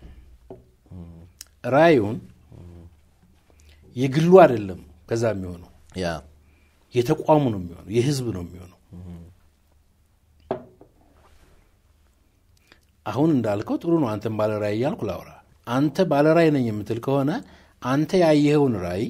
ራዕዩን የግሉ አይደለም ከዛ የሚሆነው ያ የተቋሙ ነው የሚሆነው፣ የህዝብ ነው የሚሆነው። አሁን እንዳልከው ጥሩ ነው። አንተን ባለ ራዕይ እያልኩ ላውራ። አንተ ባለ ራዕይ ነኝ የምትል ከሆነ አንተ ያየኸውን ራዕይ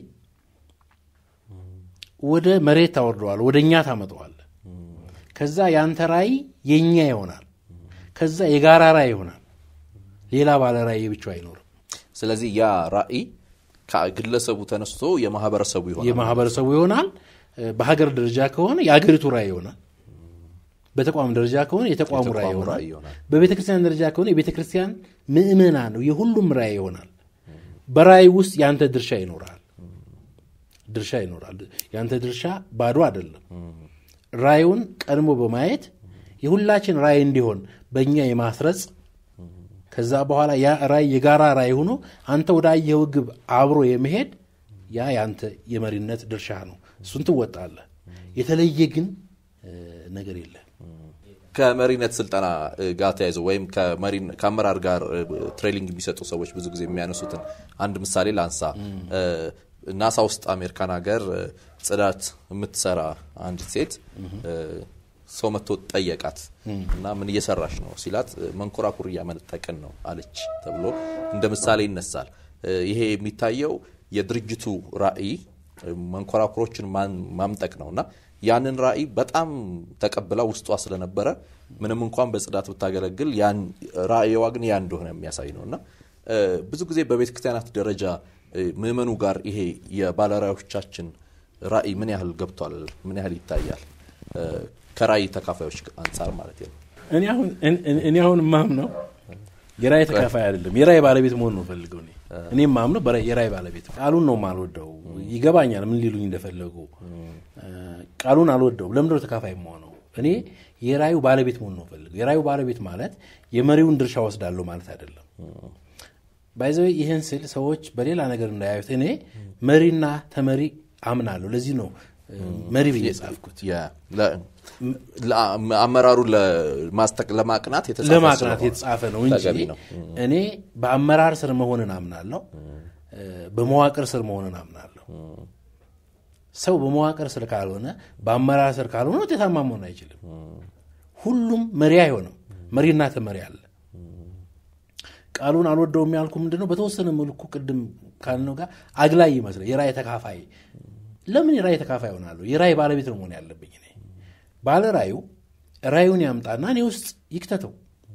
ወደ መሬት ታወርደዋል፣ ወደ እኛ ታመጠዋል። ከዛ የአንተ ራዕይ የእኛ ይሆናል። ከዛ የጋራ ራዕይ ይሆናል። ሌላ ባለ ራዕይ ብቻው አይኖርም። ስለዚህ ያ ራዕይ ከግለሰቡ ተነስቶ የማህበረሰቡ ይሆናል። የማህበረሰቡ ይሆናል። በሀገር ደረጃ ከሆነ የአገሪቱ ራዕይ ይሆናል። በተቋም ደረጃ ከሆነ የተቋሙ ራዕይ የተቋሙ ይሆናል። ራዕይ ይሆናል። በቤተ ክርስቲያን ደረጃ ከሆነ የቤተ ክርስቲያን ምእመናን ነው የሁሉም ራዕይ ይሆናል። በራዕይ ውስጥ የአንተ ድርሻ ይኖራል ድርሻ ይኖራል። የአንተ ድርሻ ባዶ አይደለም። ራዕዩን ቀድሞ በማየት የሁላችን ራዕይ እንዲሆን በእኛ የማስረጽ ከዛ በኋላ ያ ራዕይ የጋራ ራዕይ ሆኖ አንተ ወደ አየኸው ግብ አብሮ የመሄድ ያ የአንተ የመሪነት ድርሻ ነው። እሱን ትወጣለህ። የተለየ ግን እ፣ ነገር የለም። ከመሪነት ስልጠና እ, ጋር ተያይዞ ወይም ከመሪ- ከአመራር ጋር እ, ትሬኒንግ የሚሰጡ ሰዎች ብዙ ጊዜ የሚያነሱትን አንድ ምሳሌ ላንሳ። እ, ናሳ ውስጥ አሜሪካን ሀገር እ፣ ጽዳት የምትሰራ አንዲት ሴት እ፣ ሰው መጥቶ ጠየቃት እና ምን እየሰራሽ ነው ሲላት እ፣ መንኮራኩር እያመነጠቅን ነው አለች ተብሎ እንደ ምሳሌ ይነሳል። እ፣ ይሄ የሚታየው የድርጅቱ ራዕይ እ፣ መንኮራኩሮችን ማን- ማምጠቅ ነው እና ያንን ራዕይ በጣም ተቀብላ ውስጧ ስለነበረ ምንም እንኳን በጽዳት ብታገለግል ያን ራዕይዋ ግን ያ እንደሆነ የሚያሳይ ነው እና እ፣ ብዙ ጊዜ በቤተ ክርስቲያናት ደረጃ እ፣ ምእመኑ ጋር ይሄ የባለራዕዮቻችን ራዕይ ምን ያህል ገብቷል? ምን ያህል ይታያል? እ፣ ከራዕይ ተካፋዮች አንጻር ማለት ነው። እኔ አሁን እኔ- እኔ አሁን ማምነው የራእይ ተካፋይ አይደለም የራእይ ባለቤት መሆን ነው ፈልገው እኔ እኔ ማምነው በራእይ- የራእይ ባለቤት ቃሉን ነው ማልወደው ይገባኛል ምን ሊሉኝ እንደፈለጉ እ፣ ቃሉን አልወደውም ለምንድነው ተካፋይ መሆነው እኔ የራእዩ ባለቤት መሆን ነው ፈልገው የራእዩ ባለቤት ማለት የመሪውን ድርሻ ወስዳለሁ ማለት አይደለም ባይዘው ይህን ስል ሰዎች በሌላ ነገር እንዳያዩት እኔ መሪና ተመሪ አምናለሁ ለዚህ ነው እ፣ መሪ ብዬ ጻፍኩት የ- ለ- ለ- አመራሩን ለማስጠቅ- ለማቅናት የተጻፈ ለማቅናት ስለሆነ የተጻፈ ነው እንጂ ተገቢ ነው። እኔ በአመራር ስር መሆንን አምናለሁ፣ እ፣ በመዋቅር ስር መሆንን አምናለሁ። ሰው በመዋቅር ስር ካልሆነ በአመራር ስር ካልሆነ ውጤታማ መሆን አይችልም። ሁሉም መሪ አይሆንም። መሪና ተመሪ አለ። ቃሉን አልወደውም ያልኩ ምንድን ነው? በተወሰነ መልኩ ቅድም ካልነው ጋር አግላይ ይመስላል። የራእይ ተካፋይ ለምን የራእይ ተካፋይ ሆናለሁ? የራእይ ባለቤት ነው መሆን ያለብኝ እኔ። ባለ ራእዩ ራእዩን ያምጣና እኔ ውስጥ ይክተተው፣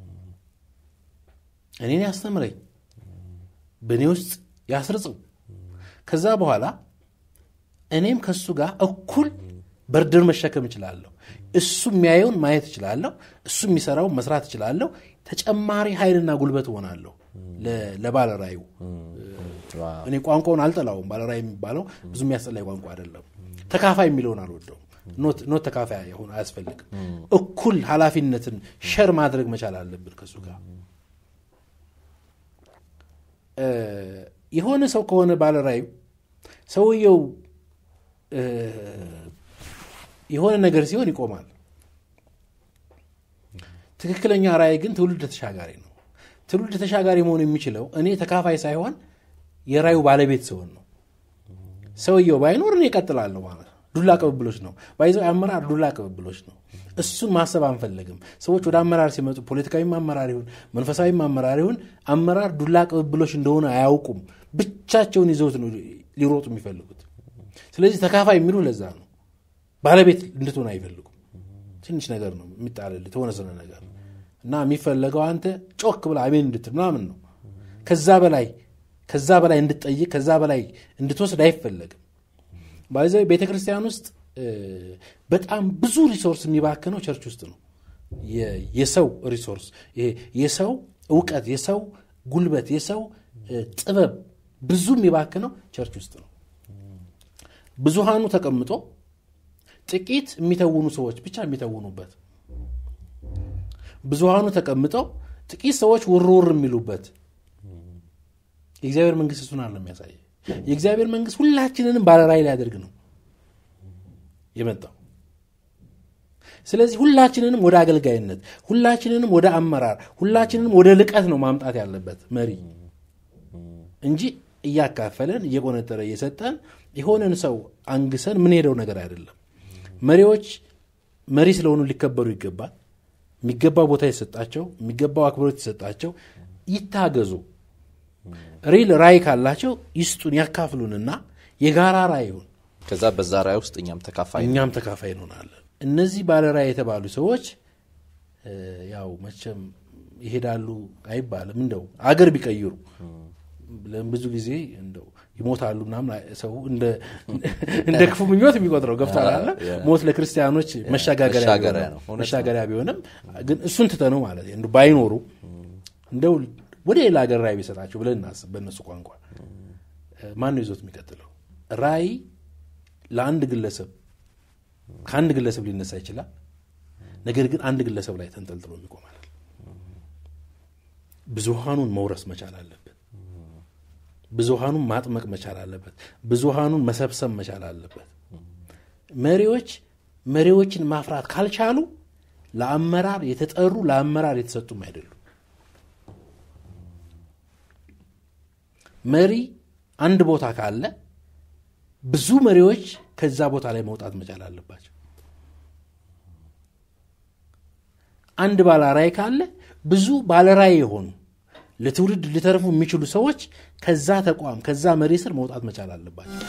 እኔን ያስተምረኝ፣ በእኔ ውስጥ ያስርጽው። ከዛ በኋላ እኔም ከእሱ ጋር እኩል በርድር መሸከም እችላለሁ። እሱ የሚያየውን ማየት እችላለሁ። እሱ የሚሰራውን መስራት እችላለሁ። ተጨማሪ ኃይልና ጉልበት እሆናለሁ ለ- ለባለ ራእዩ። ዋው። እኔ ቋንቋውን አልጠላውም። ባለ ራእይ የሚባለው ብዙ የሚያስጠላኝ ቋንቋ አይደለም። ተካፋይ የሚለውን አልወደውም። ኖት ኖት ተካፋይ ሆን አያስፈልግም። እኩል ኃላፊነትን ሸር ማድረግ መቻል አለብን ከእሱ ጋር እ፣ የሆነ ሰው ከሆነ ባለ ራእዩ ሰውየው እ፣ የሆነ ነገር ሲሆን ይቆማል። ትክክለኛ ራእይ ግን ትውልድ ተሻጋሪ ነው። ትውልድ ተሻጋሪ መሆን የሚችለው እኔ ተካፋይ ሳይሆን የራእዩ ባለቤት ሲሆን ነው። ሰውየው ባይኖር እኔ እቀጥላለሁ ማለት ነው። ዱላ ቅብብሎች ነው ባይዘው አመራር ዱላ ቅብብሎች ነው። እሱን ማሰብ አንፈልግም። ሰዎች ወደ አመራር ሲመጡ ፖለቲካዊም አመራር ይሁን መንፈሳዊም አመራር ይሁን አመራር ዱላ ቅብብሎች እንደሆነ አያውቁም። ብቻቸውን ይዘውት ነው ሊሮጡ የሚፈልጉት። ስለዚህ ተካፋይ የሚሉ ለዛ ነው። ባለቤት እንድትሆን አይፈልጉም። ትንሽ ነገር ነው የሚጣልል የተወሰነ ነገር እና የሚፈለገው አንተ ጮክ ብላ አሜን እንድትል ምናምን ነው። ከዛ በላይ ከዛ በላይ እንድትጠይቅ ከዛ በላይ እንድትወስድ አይፈለግም። ባይዘ ቤተ ክርስቲያን ውስጥ እ፣ በጣም ብዙ ሪሶርስ የሚባክነው ቸርች ውስጥ ነው። የ- የሰው ሪሶርስ ይሄ የሰው እውቀት፣ የሰው ጉልበት፣ የሰው እ፣ ጥበብ ብዙ የሚባክነው ቸርች ውስጥ ነው። ብዙሃኑ ተቀምጦ ጥቂት የሚተውኑ ሰዎች ብቻ የሚተውኑበት፣ ብዙሃኑ ተቀምጠው ጥቂት ሰዎች ውርውር የሚሉበት የእግዚአብሔር መንግስት እሱን አለ የሚያሳይ የእግዚአብሔር መንግስት ሁላችንንም ባለራዕይ ሊያደርግ ነው የመጣው። ስለዚህ ሁላችንንም ወደ አገልጋይነት፣ ሁላችንንም ወደ አመራር፣ ሁላችንንም ወደ ልቀት ነው ማምጣት ያለበት መሪ እንጂ እያካፈለን እየቆነጠረ እየሰጠን የሆነን ሰው አንግሰን ምንሄደው ነገር አይደለም። መሪዎች መሪ ስለሆኑ ሊከበሩ ይገባል። የሚገባው ቦታ የተሰጣቸው፣ የሚገባው አክብሮት የተሰጣቸው ይታገዙ። ሪል ራዕይ ካላቸው ይስጡን፣ ያካፍሉንና የጋራ ራዕይ ይሁን። ከዛ በዛ ራዕይ ውስጥ እኛም ተካፋይ እኛም ተካፋይ እንሆናለን። እነዚህ ባለ ራዕይ የተባሉ ሰዎች እ፣ ያው መቼም ይሄዳሉ አይባልም። እንደው አገር ቢቀይሩ ለም- ብዙ ጊዜ እንደው ይሞታሉ ምናምን ሰው እንደ እንደ ክፉ ምኞት የሚቆጥረው ገብቷል አለ ያ። ሞት ለክርስቲያኖች መሻጋገሪያ መሻገሪያ ቢሆንም- ነው። እውነት ነው። መሻገሪያ ቢሆንም ግን እሱን ትተነው ማለት ነው እንደው ባይኖሩ እንደው ወደ ሌላ ሀገር ራዕይ ቢሰጣቸው ብለን እናስብ። በእነሱ ቋንቋ ማን ነው ይዞት የሚቀጥለው? ራዕይ ለአንድ ግለሰብ ከአንድ ግለሰብ ሊነሳ ይችላል። ነገር ግን አንድ ግለሰብ ላይ ተንጠልጥሎ የሚቆም አይደለም። ብዙሃኑን መውረስ መቻል አለበት። ብዙሃኑን ማጥመቅ መቻል አለበት። ብዙሃኑን መሰብሰብ መቻል አለበት። መሪዎች መሪዎችን ማፍራት ካልቻሉ ለአመራር የተጠሩ ለአመራር የተሰጡም አይደሉም። መሪ አንድ ቦታ ካለ ብዙ መሪዎች ከዛ ቦታ ላይ መውጣት መቻል አለባቸው። አንድ ባለራዕይ ካለ ብዙ ባለራዕይ የሆኑ ለትውልድ ሊተርፉ የሚችሉ ሰዎች ከዛ ተቋም ከዛ መሪ ስር መውጣት መቻል አለባቸው።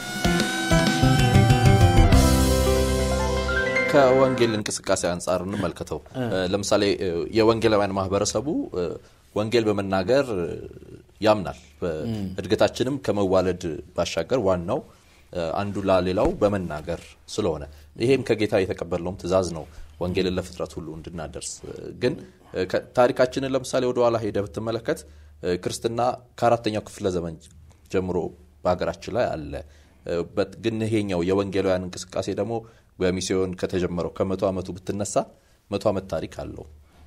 ከወንጌል እንቅስቃሴ አንጻር እንመልከተው። ለምሳሌ የወንጌላውያን ማህበረሰቡ ወንጌል በመናገር ያምናል። እድገታችንም ከመዋለድ ባሻገር ዋናው አንዱ ላሌላው በመናገር ስለሆነ ይሄም ከጌታ የተቀበልነውም ትእዛዝ ነው፣ ወንጌልን ለፍጥረት ሁሉ እንድናደርስ። ግን ታሪካችንን ለምሳሌ ወደኋላ ሄደ ብትመለከት ክርስትና ከአራተኛው ክፍለ ዘመን ጀምሮ በሀገራችን ላይ አለ። ግን ይሄኛው የወንጌላውያን እንቅስቃሴ ደግሞ በሚስዮን ከተጀመረው ከመቶ ዓመቱ ብትነሳ መቶ ዓመት ታሪክ አለው።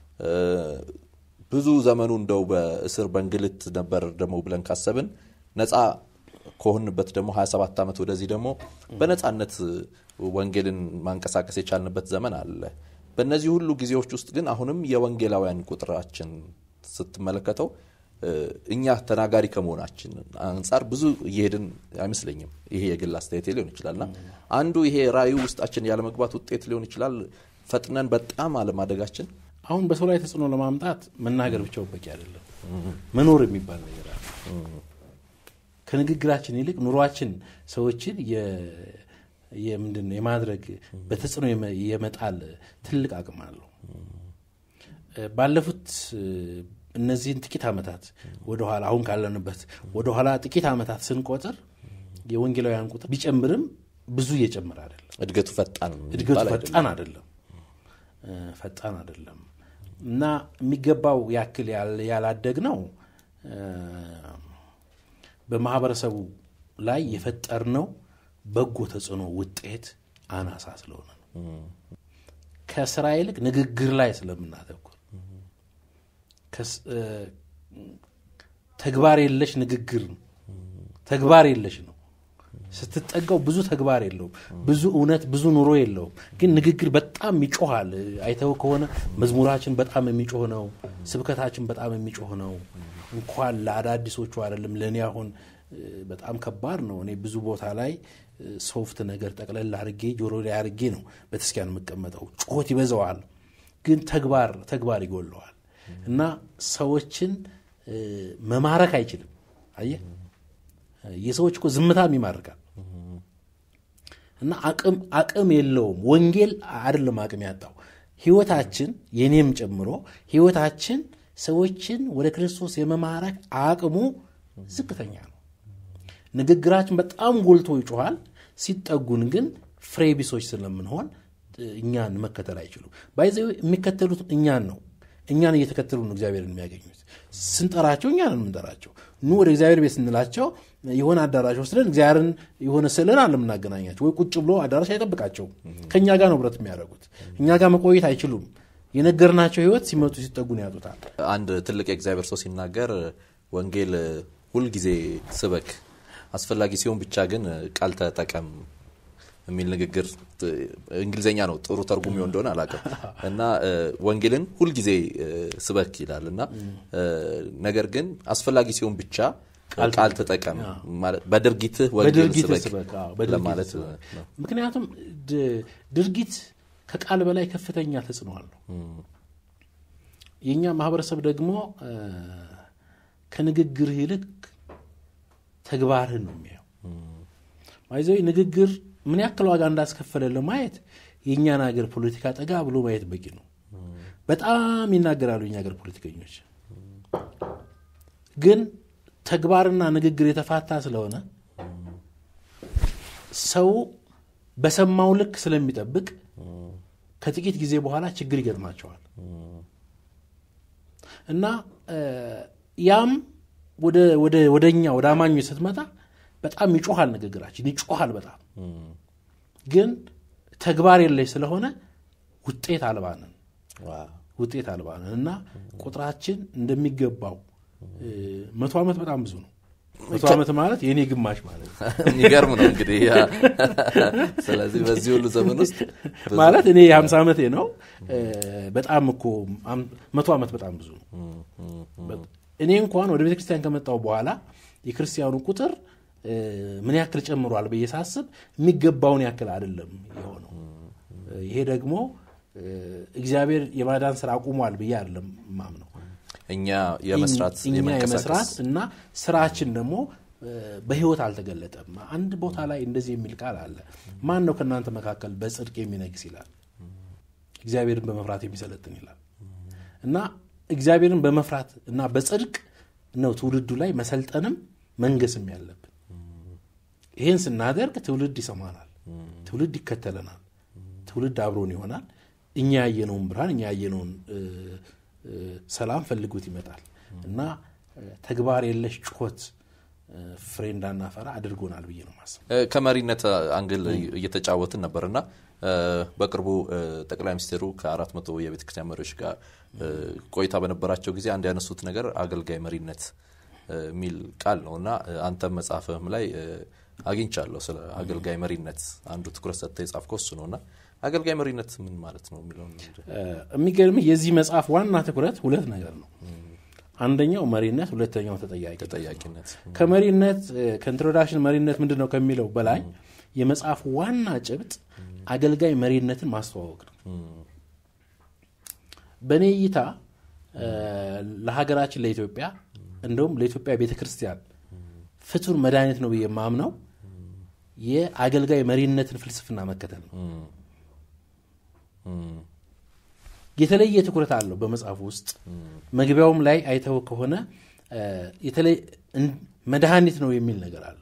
ብዙ ዘመኑ እንደው በእስር በእንግልት ነበር ደግሞ ብለን ካሰብን ነፃ ከሆንበት ደግሞ 27 ዓመት ወደዚህ ደግሞ በነፃነት ወንጌልን ማንቀሳቀስ የቻልንበት ዘመን አለ። በእነዚህ ሁሉ ጊዜዎች ውስጥ ግን አሁንም የወንጌላውያን ቁጥራችን ስትመለከተው እኛ ተናጋሪ ከመሆናችን አንጻር ብዙ እየሄድን አይመስለኝም። ይሄ የግል አስተያየት ሊሆን ይችላልና አንዱ ይሄ ራእዩ ውስጣችን ያለመግባት ውጤት ሊሆን ይችላል። ፈጥነን በጣም አለማደጋችን አሁን በሰው ላይ ተጽዕኖ ለማምጣት መናገር ብቻው በቂ አይደለም። መኖር የሚባል ነገር አለ። ከንግግራችን ይልቅ ኑሯችን ሰዎችን ምንድን ነው የማድረግ በተጽዕኖ የመጣል ትልቅ አቅም አለው። ባለፉት እነዚህን ጥቂት ዓመታት ወደኋላ አሁን ካለንበት ወደኋላ ጥቂት ዓመታት ስንቆጥር የወንጌላውያን ቁጥር ቢጨምርም ብዙ እየጨመረ አይደለም። እድገቱ ፈጣን እድገቱ ፈጣን አይደለም ፈጣን አይደለም እና የሚገባው ያክል ያላደግ ነው በማህበረሰቡ ላይ የፈጠርነው በጎ ተጽዕኖ ውጤት አናሳ ስለሆነ ነው። ከስራ ይልቅ ንግግር ላይ ስለምናተኩር ተግባር የለሽ ንግግር ተግባር የለሽ ነው። ስትጠጋው ብዙ ተግባር የለውም። ብዙ እውነት፣ ብዙ ኑሮ የለውም። ግን ንግግር በጣም ይጮሃል። አይተው ከሆነ መዝሙራችን በጣም የሚጮህ ነው። ስብከታችን በጣም የሚጮህ ነው። እንኳን ለአዳዲሶቹ አይደለም ለእኔ አሁን በጣም ከባድ ነው። እኔ ብዙ ቦታ ላይ ሶፍት ነገር ጠቅለል አድርጌ ጆሮ ላይ አድርጌ ነው ቤተክርስቲያን የምቀመጠው። ጩኸት ይበዛዋል፣ ግን ተግባር ተግባር ይጎለዋል እና ሰዎችን መማረክ አይችልም። አየህ የሰዎች እኮ ዝምታም ይማርካል እና አቅም አቅም የለውም። ወንጌል አይደለም አቅም ያጣው ህይወታችን፣ የኔም ጨምሮ ህይወታችን ሰዎችን ወደ ክርስቶስ የመማረክ አቅሙ ዝቅተኛ ነው። ንግግራችን በጣም ጎልቶ ይጮኋል። ሲጠጉን ግን ፍሬ ቢሶች ስለምንሆን እኛን መከተል አይችሉም። ባይዘ የሚከተሉት እኛን ነው። እኛን እየተከተሉ ነው እግዚአብሔርን የሚያገኙት። ስንጠራቸው እኛን የምንጠራቸው ኑ ወደ እግዚአብሔር ቤት ስንላቸው የሆነ አዳራሽ ወስደን እግዚአብሔርን የሆነ ስዕልን አለ የምናገናኛቸው ወይ ቁጭ ብሎ አዳራሽ አይጠብቃቸውም። ከእኛ ጋር ነው ብረት የሚያደርጉት። እኛ ጋር መቆየት አይችሉም። የነገርናቸው ህይወት ሲመጡ ሲጠጉን ያጡታል። አንድ ትልቅ የእግዚአብሔር ሰው ሲናገር ወንጌል ሁልጊዜ ስበክ፣ አስፈላጊ ሲሆን ብቻ ግን ቃል ተጠቀም የሚል ንግግር እንግሊዝኛ ነው ጥሩ ተርጉም እንደሆነ አላውቅም። እና ወንጌልን ሁልጊዜ ስበክ ይላል እና ነገር ግን አስፈላጊ ሲሆን ብቻ ቃል ተጠቀም በድርጊትህ ወንጌል ስበክ ለማለት ነው። ምክንያቱም ድርጊት ከቃል በላይ ከፍተኛ ተጽዕኖ አለው። የእኛ ማህበረሰብ ደግሞ ከንግግርህ ይልቅ ተግባርህን ነው የሚያየው። ይዘው ንግግር ምን ያክል ዋጋ እንዳስከፈለ ለማየት የእኛን ሀገር ፖለቲካ ጠጋ ብሎ ማየት በቂ ነው። በጣም ይናገራሉ የኛ ሀገር ፖለቲከኞች፣ ግን ተግባርና ንግግር የተፋታ ስለሆነ ሰው በሰማው ልክ ስለሚጠብቅ ከጥቂት ጊዜ በኋላ ችግር ይገጥማቸዋል እና ያም ወደ እኛ ወደ አማኞች ስትመጣ በጣም ይጮሃል፣ ንግግራችን ይጮሃል በጣም ግን ተግባር የለሽ ስለሆነ ውጤት አልባንን ውጤት አልባንን እና ቁጥራችን እንደሚገባው መቶ ዓመት በጣም ብዙ ነው። መቶ ዓመት ማለት የእኔ ግማሽ ማለት ነው። የሚገርም ነው እንግዲህ። ስለዚህ በዚህ ሁሉ ዘመን ውስጥ ማለት እኔ የሀምሳ ዓመቴ ነው። በጣም እኮ መቶ ዓመት በጣም ብዙ ነው። እኔ እንኳን ወደ ቤተክርስቲያን ከመጣው በኋላ የክርስቲያኑ ቁጥር ምን ያክል ጨምሯል ብዬ ሳስብ የሚገባውን ያክል አይደለም የሆነው። ይሄ ደግሞ እግዚአብሔር የማዳን ስራ አቁሟል ብዬ አይደለም ማምነው። እኛ የመስራት እኛ የመንቀሳቀስ የመስራት እና ስራችን ደግሞ በህይወት አልተገለጠም። አንድ ቦታ ላይ እንደዚህ የሚል ቃል አለ። ማን ነው ከእናንተ መካከል በጽድቅ የሚነግስ ይላል፣ እግዚአብሔርን በመፍራት የሚሰለጥን ይላል። እና እግዚአብሔርን በመፍራት እና በጽድቅ ነው ትውልዱ ላይ መሰልጠንም መንገስም ያለብን። ይህን ስናደርግ ትውልድ ይሰማናል፣ ትውልድ ይከተለናል፣ ትውልድ አብሮን ይሆናል። እኛ ያየነውን ብርሃን እኛ ያየነውን ሰላም ፈልጉት ይመጣል እና ተግባር የለሽ ጩኸት ፍሬ እንዳናፈራ አድርጎናል ብዬ ነው ማስብ። ከመሪነት አንግል እየተጫወትን ነበርና በቅርቡ ጠቅላይ ሚኒስትሩ ከአራት መቶ የቤተ ክርስቲያን መሪዎች ጋር ቆይታ በነበራቸው ጊዜ አንድ ያነሱት ነገር አገልጋይ መሪነት የሚል ቃል ነው እና አንተም መጽሐፍህም ላይ አግኝቻለሁ ስለ አገልጋይ መሪነት አንዱ ትኩረት ሰጥተህ የጻፍከው እሱ ነው እና አገልጋይ መሪነት ምን ማለት ነው የሚለውን የሚገርምህ የዚህ መጽሐፍ ዋና ትኩረት ሁለት ነገር ነው። አንደኛው መሪነት፣ ሁለተኛው ተጠያቂ ተጠያቂነት ከመሪነት ከኢንትሮዳክሽን መሪነት ምንድን ነው ከሚለው በላይ የመጽሐፍ ዋና ጭብጥ አገልጋይ መሪነትን ማስተዋወቅ ነው። በእኔ እይታ ለሀገራችን ለኢትዮጵያ እንደውም ለኢትዮጵያ ቤተ ክርስቲያን ፍቱን መድኃኒት ነው ብዬ የማምነው የአገልጋይ መሪነትን ፍልስፍና መከተል ነው። የተለየ ትኩረት አለው በመጽሐፉ ውስጥ። መግቢያውም ላይ አይተው ከሆነ መድኃኒት ነው የሚል ነገር አለው።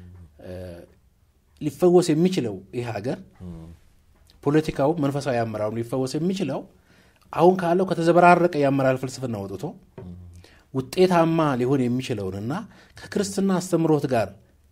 ሊፈወስ የሚችለው ይህ ሀገር ፖለቲካው፣ መንፈሳዊ አመራሩ ሊፈወስ የሚችለው አሁን ካለው ከተዘበራረቀ የአመራር ፍልስፍና ወጥቶ ውጤታማ ሊሆን የሚችለውንና ከክርስትና አስተምሮት ጋር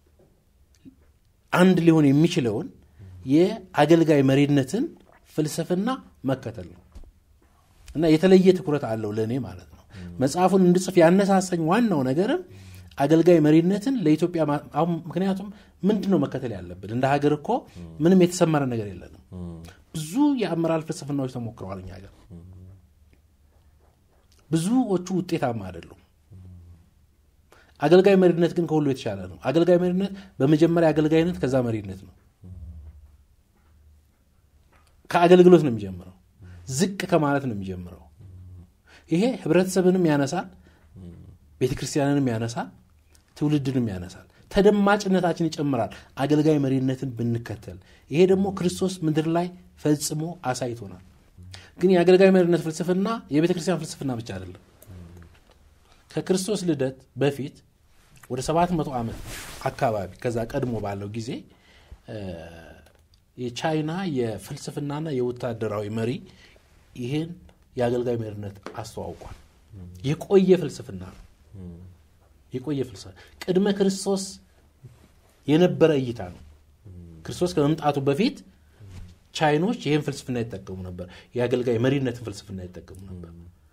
አንድ ሊሆን የሚችለውን የአገልጋይ መሪነትን ፍልስፍና መከተል ነው እና የተለየ ትኩረት አለው ለእኔ ማለት ነው። መጽሐፉን እንድጽፍ ያነሳሰኝ ዋናው ነገርም አገልጋይ መሪነትን ለኢትዮጵያ አሁን ምክንያቱም ምንድን ነው መከተል ያለብን? እንደ ሀገር እኮ ምንም የተሰመረ ነገር የለንም። ብዙ የአመራር ፍልስፍናዎች ተሞክረዋል እኛ ሀገር። ብዙዎቹ ውጤታማ አይደሉም። አገልጋይ መሪነት ግን ከሁሉ የተሻለ ነው። አገልጋይ መሪነት በመጀመሪያ አገልጋይነት፣ ከዛ መሪነት ነው። ከአገልግሎት ነው የሚጀምረው። ዝቅ ከማለት ነው የሚጀምረው። ይሄ ህብረተሰብንም ያነሳል፣ ቤተ ክርስቲያንንም ያነሳል፣ ትውልድንም ያነሳል። ተደማጭነታችን ይጨምራል አገልጋይ መሪነትን ብንከተል። ይሄ ደግሞ ክርስቶስ ምድር ላይ ፈጽሞ አሳይቶናል። ግን የአገልጋይ መሪነት ፍልስፍና የቤተ ክርስቲያን ፍልስፍና ብቻ አይደለም። ከክርስቶስ ልደት በፊት ወደ ሰባት መቶ ዓመት አካባቢ ከዛ ቀድሞ ባለው ጊዜ የቻይና የፍልስፍናና የወታደራዊ መሪ ይህን የአገልጋይ መሪነት አስተዋውቋል። የቆየ ፍልስፍና ነው። የቆየ ፍልስፍና ቅድመ ክርስቶስ የነበረ እይታ ነው። ክርስቶስ ከመምጣቱ በፊት ቻይኖች ይህን ፍልስፍና ይጠቀሙ ነበር። የአገልጋይ መሪነትን ፍልስፍና ይጠቀሙ ነበር።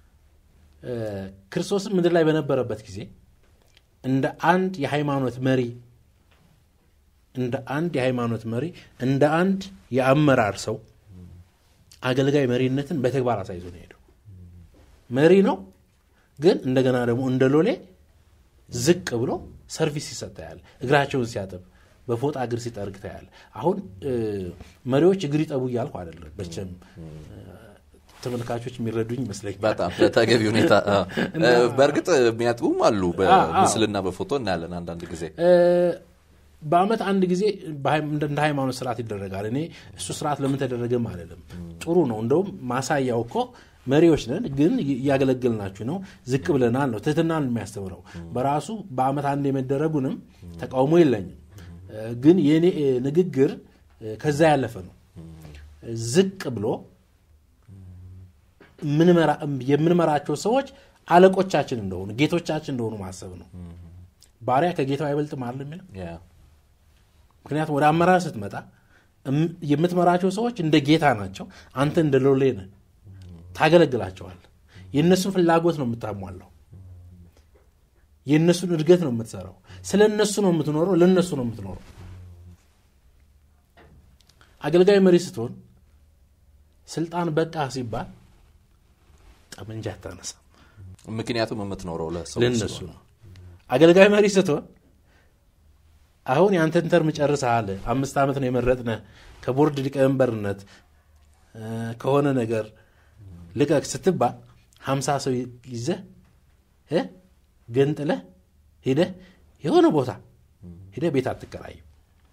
ክርስቶስን ምድር ላይ በነበረበት ጊዜ እንደ አንድ የሃይማኖት መሪ እንደ አንድ የሃይማኖት መሪ እንደ አንድ የአመራር ሰው አገልጋይ መሪነትን በተግባር አሳይዞ ነው ሄደው። መሪ ነው፣ ግን እንደገና ደግሞ እንደ ሎሌ ዝቅ ብሎ ሰርቪስ ሲሰጥ ታያለ። እግራቸውን ሲያጥብ በፎጣ እግር ሲጠርግ ታያለ። አሁን መሪዎች እግር ይጠቡ እያልኩ አይደለም። በቸም ተመልካቾች የሚረዱኝ ይመስለኛል። በጣም በተገቢ ሁኔታ በእርግጥ የሚያጥቡም አሉ። በምስልና በፎቶ እናያለን አንዳንድ ጊዜ በአመት አንድ ጊዜ እንደ ሃይማኖት ስርዓት ይደረጋል። እኔ እሱ ስርዓት ለምን ተደረገም አይደለም፣ ጥሩ ነው። እንደውም ማሳያው እኮ መሪዎች ነን፣ ግን እያገለገልናችሁ ነው፣ ዝቅ ብለናል ነው ትህትናን የሚያስተምረው በራሱ በአመት አንድ የመደረጉንም ተቃውሞ የለኝም። ግን የኔ ንግግር ከዛ ያለፈ ነው። ዝቅ ብሎ የምንመራቸው ሰዎች አለቆቻችን እንደሆኑ ጌቶቻችን እንደሆኑ ማሰብ ነው። ባሪያ ከጌታው አይበልጥም አይደል የሚለው ምክንያቱም ወደ አመራር ስትመጣ የምትመራቸው ሰዎች እንደ ጌታ ናቸው። አንተ እንደ ሎሌ ነህ፣ ታገለግላቸዋል። የእነሱን ፍላጎት ነው የምታሟላው። የእነሱን እድገት ነው የምትሰራው። ስለ እነሱ ነው የምትኖረው፣ ለእነሱ ነው የምትኖረው። አገልጋይ መሪ ስትሆን ስልጣን በቃ ሲባል ጠመንጃ አታነሳም። ምክንያቱም የምትኖረው ለሰዎች ለእነሱ ነው። አገልጋይ መሪ ስትሆን አሁን የአንተን ተርም ጨርሰሃል፣ አምስት ዓመት ነው የመረጥነህ ከቦርድ ሊቀመንበርነት ከሆነ ነገር ልቀቅ ስትባል ሀምሳ ሰው ይዘህ ገንጥለህ ሄደህ የሆነ ቦታ ሄደህ ቤት አትከራይም።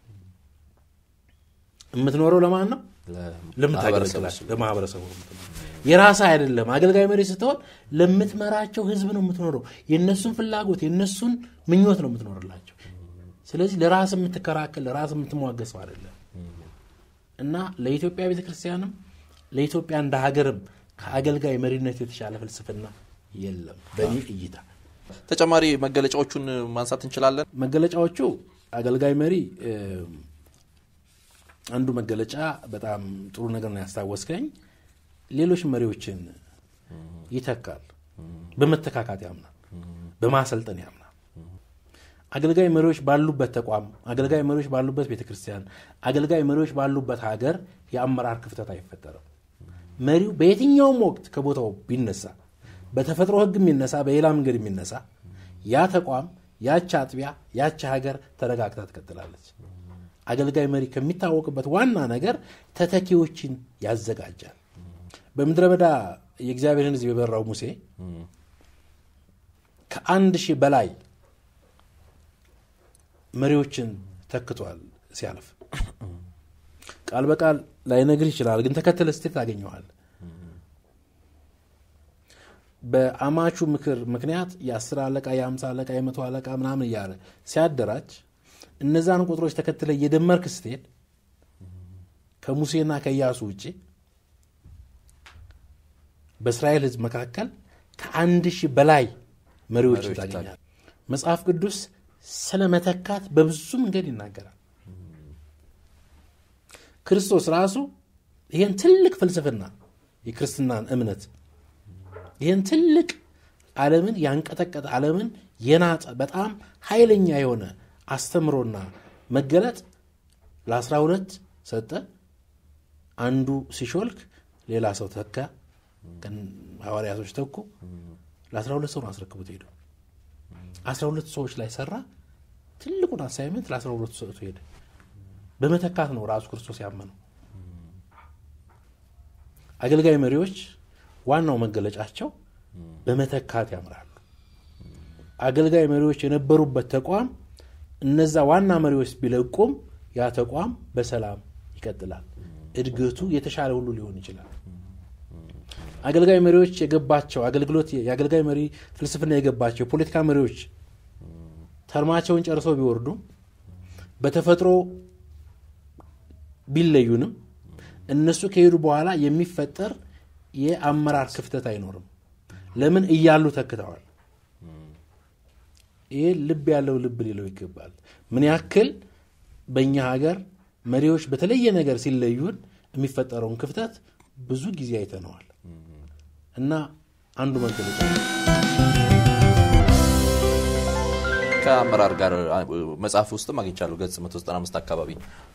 የምትኖረው ለማን ነው? ለምታገለግላል ለማህበረሰቡ የራስህ አይደለም። አገልጋይ መሪ ስትሆን ለምትመራቸው ህዝብ ነው የምትኖረው። የእነሱን ፍላጎት የእነሱን ምኞት ነው የምትኖርላቸው። ስለዚህ ለራስ የምትከራከል ለራስ የምትሟገስ ሰው አይደለም እና ለኢትዮጵያ ቤተክርስቲያንም ለኢትዮጵያ እንደ ሀገርም ከአገልጋይ መሪነት የተሻለ ፍልስፍና የለም በእኔ እይታ። ተጨማሪ መገለጫዎቹን ማንሳት እንችላለን። መገለጫዎቹ አገልጋይ መሪ አንዱ መገለጫ በጣም ጥሩ ነገር ነው ያስታወስከኝ። ሌሎች መሪዎችን ይተካል። በመተካካት ያምናል። በማሰልጠን ያምናል። አገልጋይ መሪዎች ባሉበት ተቋም፣ አገልጋይ መሪዎች ባሉበት ቤተክርስቲያን፣ አገልጋይ መሪዎች ባሉበት ሀገር የአመራር ክፍተት አይፈጠርም። መሪው በየትኛውም ወቅት ከቦታው ቢነሳ፣ በተፈጥሮ ሕግ የሚነሳ በሌላ መንገድ የሚነሳ ያ ተቋም፣ ያች አጥቢያ፣ ያች ሀገር ተረጋግታ ትቀጥላለች። አገልጋይ መሪ ከሚታወቅበት ዋና ነገር ተተኪዎችን ያዘጋጃል። በምድረ በዳ የእግዚአብሔርን ሕዝብ የበራው ሙሴ ከአንድ ሺህ በላይ መሪዎችን ተክቷል። ሲያልፍ ቃል በቃል ላይነግር ይችላል፣ ግን ተከተለ ስትል ታገኘዋል። በአማቹ ምክር ምክንያት የአስር አለቃ የአምሳ አለቃ የመቶ አለቃ ምናምን እያለ ሲያደራጅ እነዛን ቁጥሮች ተከትለ እየደመርክ ስትሄድ ከሙሴና ከኢያሱ ውጭ በእስራኤል ሕዝብ መካከል ከአንድ ሺህ በላይ መሪዎችን ታገኛል። መጽሐፍ ቅዱስ ስለ መተካት በብዙ መንገድ ይናገራል። ክርስቶስ ራሱ ይህን ትልቅ ፍልስፍና የክርስትናን እምነት ይህን ትልቅ ዓለምን ያንቀጠቀጠ ዓለምን የናጠ በጣም ኃይለኛ የሆነ አስተምሮና መገለጥ ለአስራ ሁለት ሰጠ። አንዱ ሲሾልክ ሌላ ሰው ተካ። ሐዋርያቶች ተኩ። ለአስራ ሁለት ሰው ነው አስረክቡት ሄደው አስራ ሁለት ሰዎች ላይ ሰራ። ትልቁን አሳይመንት ለአስራ ሁለቱ ሰጥቶ ሄደ። በመተካት ነው ራሱ ክርስቶስ ያመነው። አገልጋይ መሪዎች ዋናው መገለጫቸው በመተካት ያምራሉ። አገልጋይ መሪዎች የነበሩበት ተቋም እነዛ ዋና መሪዎች ቢለቁም ያ ተቋም በሰላም ይቀጥላል። እድገቱ የተሻለ ሁሉ ሊሆን ይችላል። አገልጋይ መሪዎች የገባቸው አገልግሎት የአገልጋይ መሪ ፍልስፍና የገባቸው የፖለቲካ መሪዎች ተርማቸውን ጨርሰው ቢወርዱም በተፈጥሮ ቢለዩንም እነሱ ከሄዱ በኋላ የሚፈጠር የአመራር ክፍተት አይኖርም። ለምን እያሉ ተክተዋል። ይሄ ልብ ያለው ልብ ሊለው ይገባል። ምን ያክል በእኛ ሀገር መሪዎች በተለየ ነገር ሲለዩን የሚፈጠረውን ክፍተት ብዙ ጊዜ አይተነዋል እና አንዱ መገለጫ ከአመራር ጋር መጽሐፍ ውስጥም አግኝቻለሁ። ገጽ 195 አካባቢ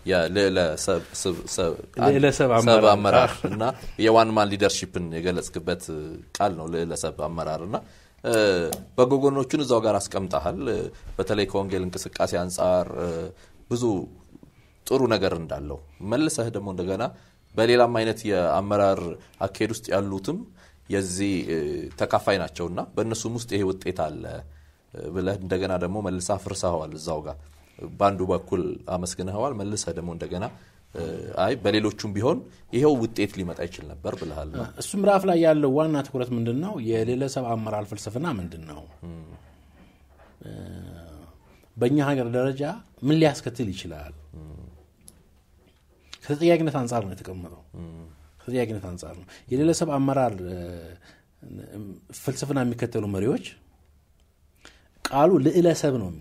ልዕለሰብ ሰብ አመራር እና የዋን ማን ሊደርሺፕን የገለጽክበት ቃል ነው። ልዕለሰብ አመራር እና በጎ ጎኖቹን እዛው ጋር አስቀምጠሃል። በተለይ ከወንጌል እንቅስቃሴ አንጻር ብዙ ጥሩ ነገር እንዳለው መልሰህ ደግሞ እንደገና በሌላም አይነት የአመራር አካሄድ ውስጥ ያሉትም የዚህ ተካፋይ ናቸውና በእነሱም ውስጥ ይሄ ውጤት አለ ብለህ እንደገና ደግሞ መልሰህ አፍርሰኸዋል። እዛው ጋር በአንዱ በኩል አመስግነኸዋል፣ መልሰህ ደግሞ እንደገና አይ በሌሎቹም ቢሆን ይኸው ውጤት ሊመጣ ይችል ነበር ብለሃል። እሱ ምዕራፍ ላይ ያለው ዋና ትኩረት ምንድን ነው? የሌለሰብ አመራር ፍልስፍና ምንድን ነው? በእኛ ሀገር ደረጃ ምን ሊያስከትል ይችላል? ከተጠያቂነት አንጻር ነው የተቀመጠው። ከተጠያቂነት አንጻር ነው የሌለሰብ አመራር ፍልስፍና የሚከተሉ መሪዎች ቃሉ ልዕለሰብ ነው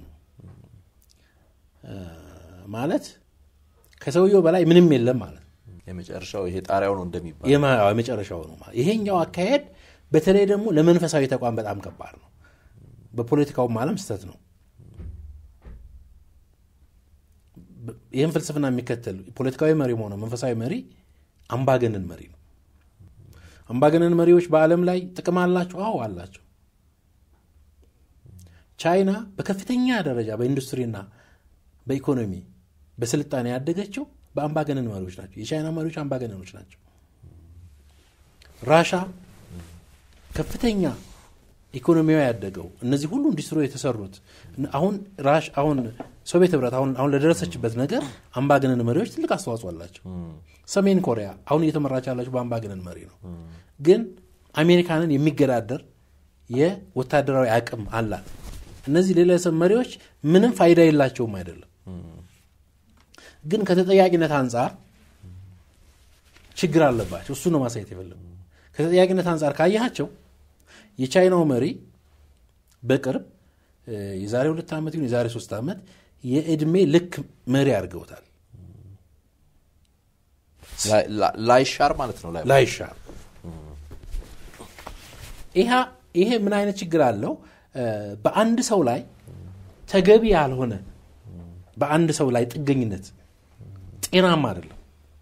ማለት ከሰውየው በላይ ምንም የለም ማለት የመጨረሻው ይሄ ጣሪያው ነው እንደሚባል የመጨረሻው ነው ማለት። ይሄኛው አካሄድ በተለይ ደግሞ ለመንፈሳዊ ተቋም በጣም ከባድ ነው። በፖለቲካውም ዓለም ስህተት ነው። ይህም ፍልስፍና የሚከተል ፖለቲካዊ መሪ ሆነ መንፈሳዊ መሪ አምባገነን መሪ ነው። አምባገነን መሪዎች በዓለም ላይ ጥቅም አላቸው። አዎ አላቸው። ቻይና በከፍተኛ ደረጃ በኢንዱስትሪና በኢኮኖሚ በስልጣኔ ያደገችው በአምባገነን መሪዎች ናቸው። የቻይና መሪዎች አምባገነኖች ናቸው። ራሻ ከፍተኛ ኢኮኖሚያዊ ያደገው እነዚህ ሁሉ ኢንዱስትሪ የተሰሩት አሁን ራሽ አሁን ሶቪየት ህብረት አሁን አሁን ለደረሰችበት ነገር አምባገነን መሪዎች ትልቅ አስተዋጽኦ አላቸው። ሰሜን ኮሪያ አሁን እየተመራች ያላቸው በአምባገነን መሪ ነው። ግን አሜሪካንን የሚገዳደር የወታደራዊ አቅም አላት። እነዚህ ሌላሰብ መሪዎች ምንም ፋይዳ የላቸውም አይደለም። ግን ከተጠያቂነት አንጻር ችግር አለባቸው። እሱ ነው ማሳየት የፈለጉ። ከተጠያቂነት አንጻር ካያቸው የቻይናው መሪ በቅርብ የዛሬ ሁለት ዓመት ይሁን የዛሬ ሶስት ዓመት የእድሜ ልክ መሪ አድርገውታል። ላይሻር ማለት ነው። ላይሻር ይሄ ምን አይነት ችግር አለው? በአንድ ሰው ላይ ተገቢ ያልሆነ በአንድ ሰው ላይ ጥገኝነት ጤናማ አይደለም።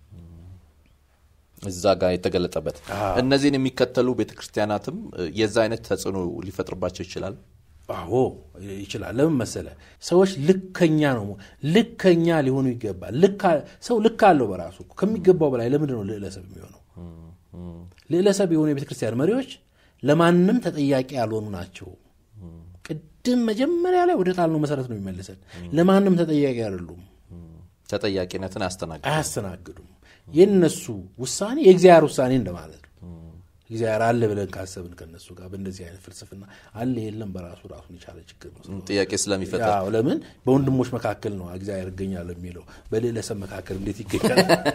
እዛ ጋር የተገለጠበት እነዚህን የሚከተሉ ቤተክርስቲያናትም የዛ አይነት ተጽዕኖ ሊፈጥርባቸው ይችላል። አዎ ይችላል። ለምን መሰለ? ሰዎች ልከኛ ነው ልከኛ ሊሆኑ ይገባል። ሰው ልክ አለው በራሱ ከሚገባው በላይ ለምንድን ነው ልዕለሰብ የሚሆነው? ልዕለሰብ የሆኑ የቤተክርስቲያን መሪዎች ለማንም ተጠያቂ ያልሆኑ ናቸው። ቅድም መጀመሪያ ላይ ወደ ጣልነው መሰረት ነው የሚመልሰን። ለማንም ተጠያቂ አይደሉም። ተጠያቂነትን አያስተናግዱ አያስተናግዱም። የነሱ ውሳኔ የእግዚአብሔር ውሳኔ እንደማለት ነው። እግዚአብሔር አለ ብለን ካሰብን ከነሱ ጋር በእንደዚህ አይነት ፍልስፍና አለ የለም በራሱ ራሱን የቻለ ችግር ነው። ጥያቄ ስለሚፈጠር ያው ለምን በወንድሞች መካከል ነው እግዚአብሔር ይገኛል የሚለው በሌለሰብ መካከል እንዴት ይገኛል?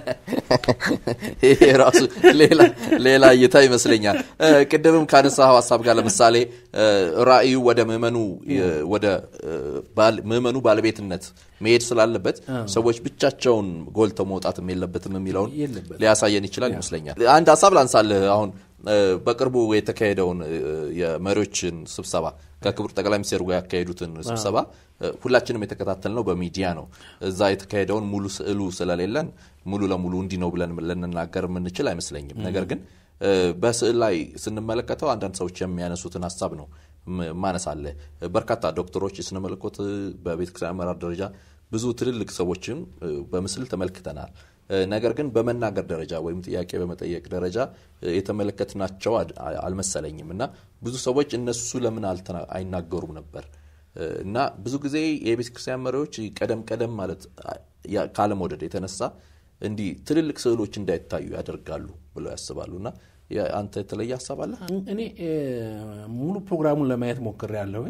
ይሄ ራሱ ሌላ እይታ ይመስለኛል። ቅድምም ካነሳው ሀሳብ ጋር ለምሳሌ ራእዩ ወደ ምዕመኑ ወደ ምዕመኑ ባለቤትነት መሄድ ስላለበት ሰዎች ብቻቸውን ጎልተው መውጣትም የለበትም የሚለውን ሊያሳየን ይችላል ይመስለኛል። አንድ ሀሳብ ላንሳልህ። አሁን በቅርቡ የተካሄደውን የመሪዎችን ስብሰባ ከክቡር ጠቅላይ ሚኒስትሩ ጋር ያካሄዱትን ስብሰባ ሁላችንም የተከታተልነው በሚዲያ ነው። እዛ የተካሄደውን ሙሉ ስዕሉ ስለሌለን ሙሉ ለሙሉ እንዲህ ነው ብለን ልንናገር የምንችል አይመስለኝም። ነገር ግን በስዕል ላይ ስንመለከተው አንዳንድ ሰዎች የሚያነሱትን ሀሳብ ነው ማነሳለ በርካታ ዶክተሮች የስነ መለኮት በቤተክርስቲያን አመራር ደረጃ ብዙ ትልልቅ ሰዎችም በምስል ተመልክተናል። ነገር ግን በመናገር ደረጃ ወይም ጥያቄ በመጠየቅ ደረጃ የተመለከትናቸው አልመሰለኝም እና ብዙ ሰዎች እነሱ ለምን አይናገሩም ነበር እና ብዙ ጊዜ የቤተ ክርስቲያን መሪዎች ቀደም ቀደም ማለት ካለመውደድ የተነሳ እንዲህ ትልልቅ ስዕሎች እንዳይታዩ ያደርጋሉ ብለው ያስባሉ እና አንተ የተለየ ሀሳብ አለ? እኔ ሙሉ ፕሮግራሙን ለማየት ሞክሬ ያለሁኝ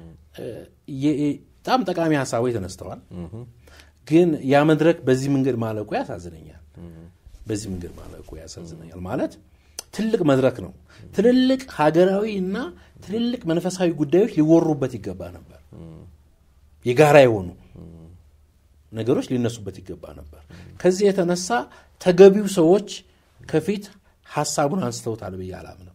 በጣም ጠቃሚ ሀሳቦች ተነስተዋል። ግን ያ መድረክ በዚህ መንገድ ማለቁ ያሳዝነኛል። በዚህ መንገድ ማለቁ ያሳዝነኛል። ማለት ትልቅ መድረክ ነው። ትልልቅ ሀገራዊ እና ትልልቅ መንፈሳዊ ጉዳዮች ሊወሩበት ይገባ ነበር። የጋራ የሆኑ ነገሮች ሊነሱበት ይገባ ነበር። ከዚህ የተነሳ ተገቢው ሰዎች ከፊት ሀሳቡን አንስተውታል ብዬ አላምንም።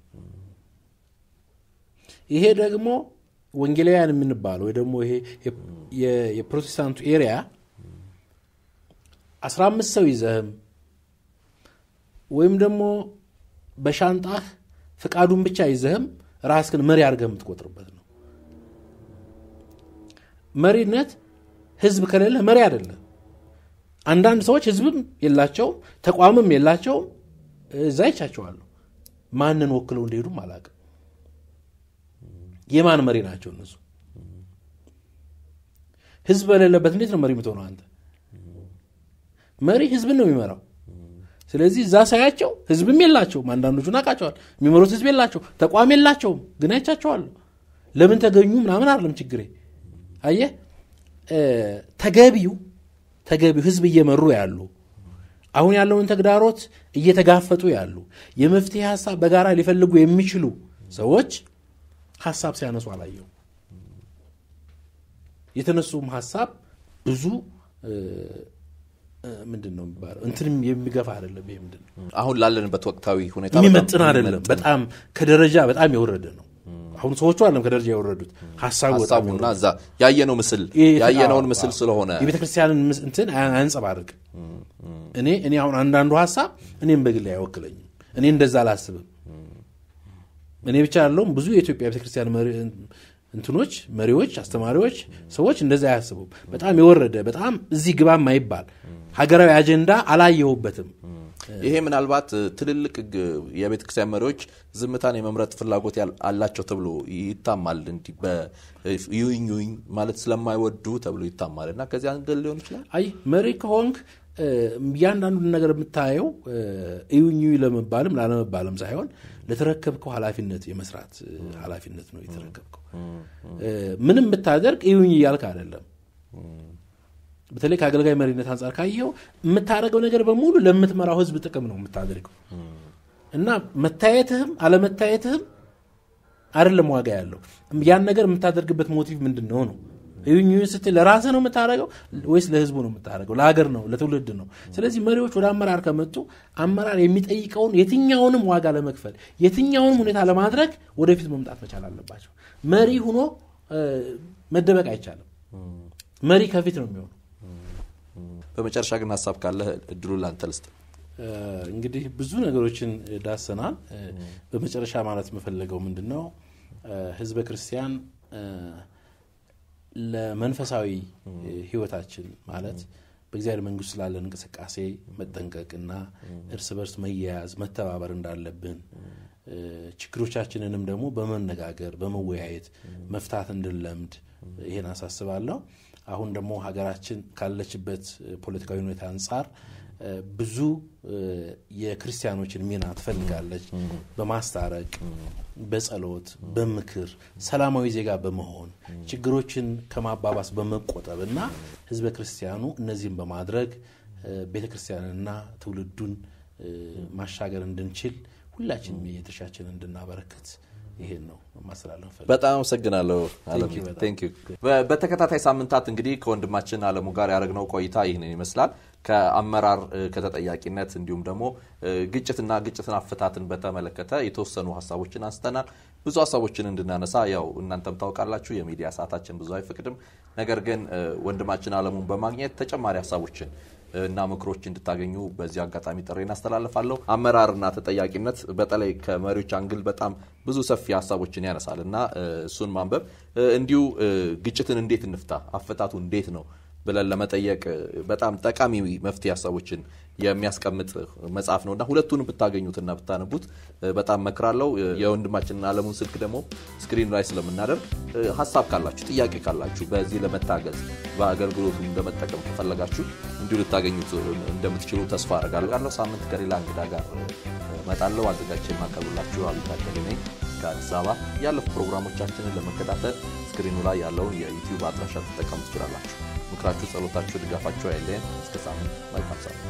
ይሄ ደግሞ ወንጌላውያን የምንባለው ወይ ደግሞ ይሄ የፕሮቴስታንቱ ኤሪያ አስራ አምስት ሰው ይዘህም ወይም ደግሞ በሻንጣህ ፍቃዱን ብቻ ይዘህም ራስህን መሪ አድርገህ የምትቆጥርበት ነው። መሪነት ህዝብ ከሌለ መሪ አይደለም። አንዳንድ ሰዎች ህዝብም የላቸውም ተቋምም የላቸውም። እዛ ይቻቸዋለሁ ማንን ወክለው እንደሄዱም አላውቅም። የማን መሪ ናቸው እነሱ? ህዝብ በሌለበት እንዴት ነው መሪ የምትሆነው አንተ? መሪ ህዝብን ነው የሚመራው። ስለዚህ እዛ ሳያቸው ህዝብም የላቸውም። አንዳንዶቹን አውቃቸዋል። የሚመሩት ህዝብ የላቸው፣ ተቋም የላቸውም። ግን አይቻቸዋለሁ። ለምን ተገኙ ምናምን አይደለም ችግሬ። አየህ ተገቢው ተገቢው ህዝብ እየመሩ ያሉ አሁን ያለውን ተግዳሮት እየተጋፈጡ ያሉ የመፍትሄ ሀሳብ በጋራ ሊፈልጉ የሚችሉ ሰዎች ሀሳብ ሲያነሱ አላየው። የተነሱም ሀሳብ ብዙ ምንድን ነው የሚባለው እንትንም የሚገፋ አይደለም። ይሄ ምንድን ነው አሁን ላለንበት ወቅታዊ ሁኔታ የሚመጥን አይደለም። በጣም ከደረጃ በጣም የወረደ ነው። አሁን ሰዎቹ አለም ከደረጃ የወረዱት ሀሳቡ በጣም ሀሳቡና እዛ ያየነው ምስል ያየነውን ምስል ስለሆነ የቤተ ክርስቲያንን እንትን አያንጸባርቅ። እኔ እኔ አሁን አንዳንዱ ሀሳብ እኔም በግል አይወክለኝም። እኔ እንደዛ አላስብም። እኔ ብቻ ያለውም ብዙ የኢትዮጵያ ቤተክርስቲያን እንትኖች መሪዎች፣ አስተማሪዎች፣ ሰዎች እንደዛ አያስቡም። በጣም የወረደ በጣም እዚህ ግባ የማይባል ሀገራዊ አጀንዳ አላየሁበትም። ይሄ ምናልባት ትልልቅ የቤተ ክርስቲያን መሪዎች ዝምታን የመምረጥ ፍላጎት አላቸው ተብሎ ይታማል። እንዲህ በዩኝ ዩኝ ማለት ስለማይወዱ ተብሎ ይታማል እና ከዚህ አንገል ሊሆን ይችላል። አይ መሪ ከሆንክ እያንዳንዱን ነገር የምታየው እዩኝ ለመባልም ላለመባልም ሳይሆን ለተረከብከው ኃላፊነት የመስራት ኃላፊነት ነው የተረከብከው። ምንም ብታደርግ እዩኝ እያልክ አይደለም። በተለይ ከአገልጋይ መሪነት አንጻር ካየው የምታደርገው ነገር በሙሉ ለምትመራው ሕዝብ ጥቅም ነው የምታደርገው እና መታየትህም አለመታየትህም አይደለም ዋጋ ያለው ያን ነገር የምታደርግበት ሞቲቭ ምንድን ነው ነው ይሁኝ ስትል ለራስህ ነው የምታደርገው ወይስ ለህዝቡ ነው የምታደርገው? ለሀገር ነው ለትውልድ ነው? ስለዚህ መሪዎች ወደ አመራር ከመጡ አመራር የሚጠይቀውን የትኛውንም ዋጋ ለመክፈል የትኛውንም ሁኔታ ለማድረግ ወደፊት መምጣት መቻል አለባቸው። መሪ ሁኖ መደበቅ አይቻልም። መሪ ከፊት ነው የሚሆነው። በመጨረሻ ግን ሀሳብ ካለ እድሉ ላንተ ልስጥ። እንግዲህ ብዙ ነገሮችን ዳሰናል። በመጨረሻ ማለት የምፈለገው ምንድን ነው ህዝበ ክርስቲያን ለመንፈሳዊ ህይወታችን ማለት በእግዚአብሔር መንግስት ስላለን እንቅስቃሴ መጠንቀቅና እርስ በርስ መያያዝ መተባበር እንዳለብን ችግሮቻችንንም ደግሞ በመነጋገር በመወያየት መፍታት እንድንለምድ ይሄን አሳስባለሁ። አሁን ደግሞ ሀገራችን ካለችበት ፖለቲካዊ ሁኔታ አንጻር ብዙ የክርስቲያኖችን ሚና ትፈልጋለች። በማስታረቅ በጸሎት፣ በምክር ሰላማዊ ዜጋ በመሆን ችግሮችን ከማባባስ በመቆጠብ እና ህዝበ ክርስቲያኑ እነዚህም በማድረግ ቤተ ክርስቲያንና ትውልዱን ማሻገር እንድንችል ሁላችንም የድርሻችን እንድናበረክት ይሄን ነው ማስተላለፍ። በጣም አመሰግናለሁ አለሙ። በተከታታይ ሳምንታት እንግዲህ ከወንድማችን አለሙ ጋር ያደረግነው ቆይታ ይህንን ይመስላል። ከአመራር ከተጠያቂነት እንዲሁም ደግሞ ግጭትና ግጭትን አፈታትን በተመለከተ የተወሰኑ ሀሳቦችን አንስተናል። ብዙ ሀሳቦችን እንድናነሳ ያው እናንተም ታውቃላችሁ የሚዲያ ሰዓታችን ብዙ አይፈቅድም። ነገር ግን ወንድማችን አለሙን በማግኘት ተጨማሪ ሀሳቦችን እና ምክሮች እንድታገኙ በዚህ አጋጣሚ ጥሪ እናስተላልፋለሁ። አመራርና ተጠያቂነት በተለይ ከመሪዎች አንግል በጣም ብዙ ሰፊ ሀሳቦችን ያነሳል እና እሱን ማንበብ እንዲሁ ግጭትን እንዴት እንፍታ፣ አፈታቱ እንዴት ነው ብለን ለመጠየቅ በጣም ጠቃሚ መፍትሄ ሀሳቦችን የሚያስቀምጥ መጽሐፍ ነው እና ሁለቱንም ብታገኙትና ብታነቡት በጣም መክራለሁ። የወንድማችንን አለሙን ስልክ ደግሞ ስክሪን ላይ ስለምናደርግ ሀሳብ ካላችሁ፣ ጥያቄ ካላችሁ በዚህ ለመታገዝ በአገልግሎቱ ለመጠቀም ከፈለጋችሁ እንዲሁ ልታገኙት እንደምትችሉ ተስፋ አደርጋለሁ። ሳምንት ከሌላ እንግዳ ጋር እመጣለሁ። አዘጋጅቼ የማቀርብላችሁ አብይ ታደለ ነኝ ከአዲስ አበባ። ያለፉ ፕሮግራሞቻችንን ለመከታተል ስክሪኑ ላይ ያለውን የዩቲዩብ አድራሻ ትጠቀሙ ትችላላችሁ። ምክራችሁ፣ ጸሎታችሁ፣ ድጋፋችሁ አይለየን። እስከ ሳምንት መልካም ሳምንት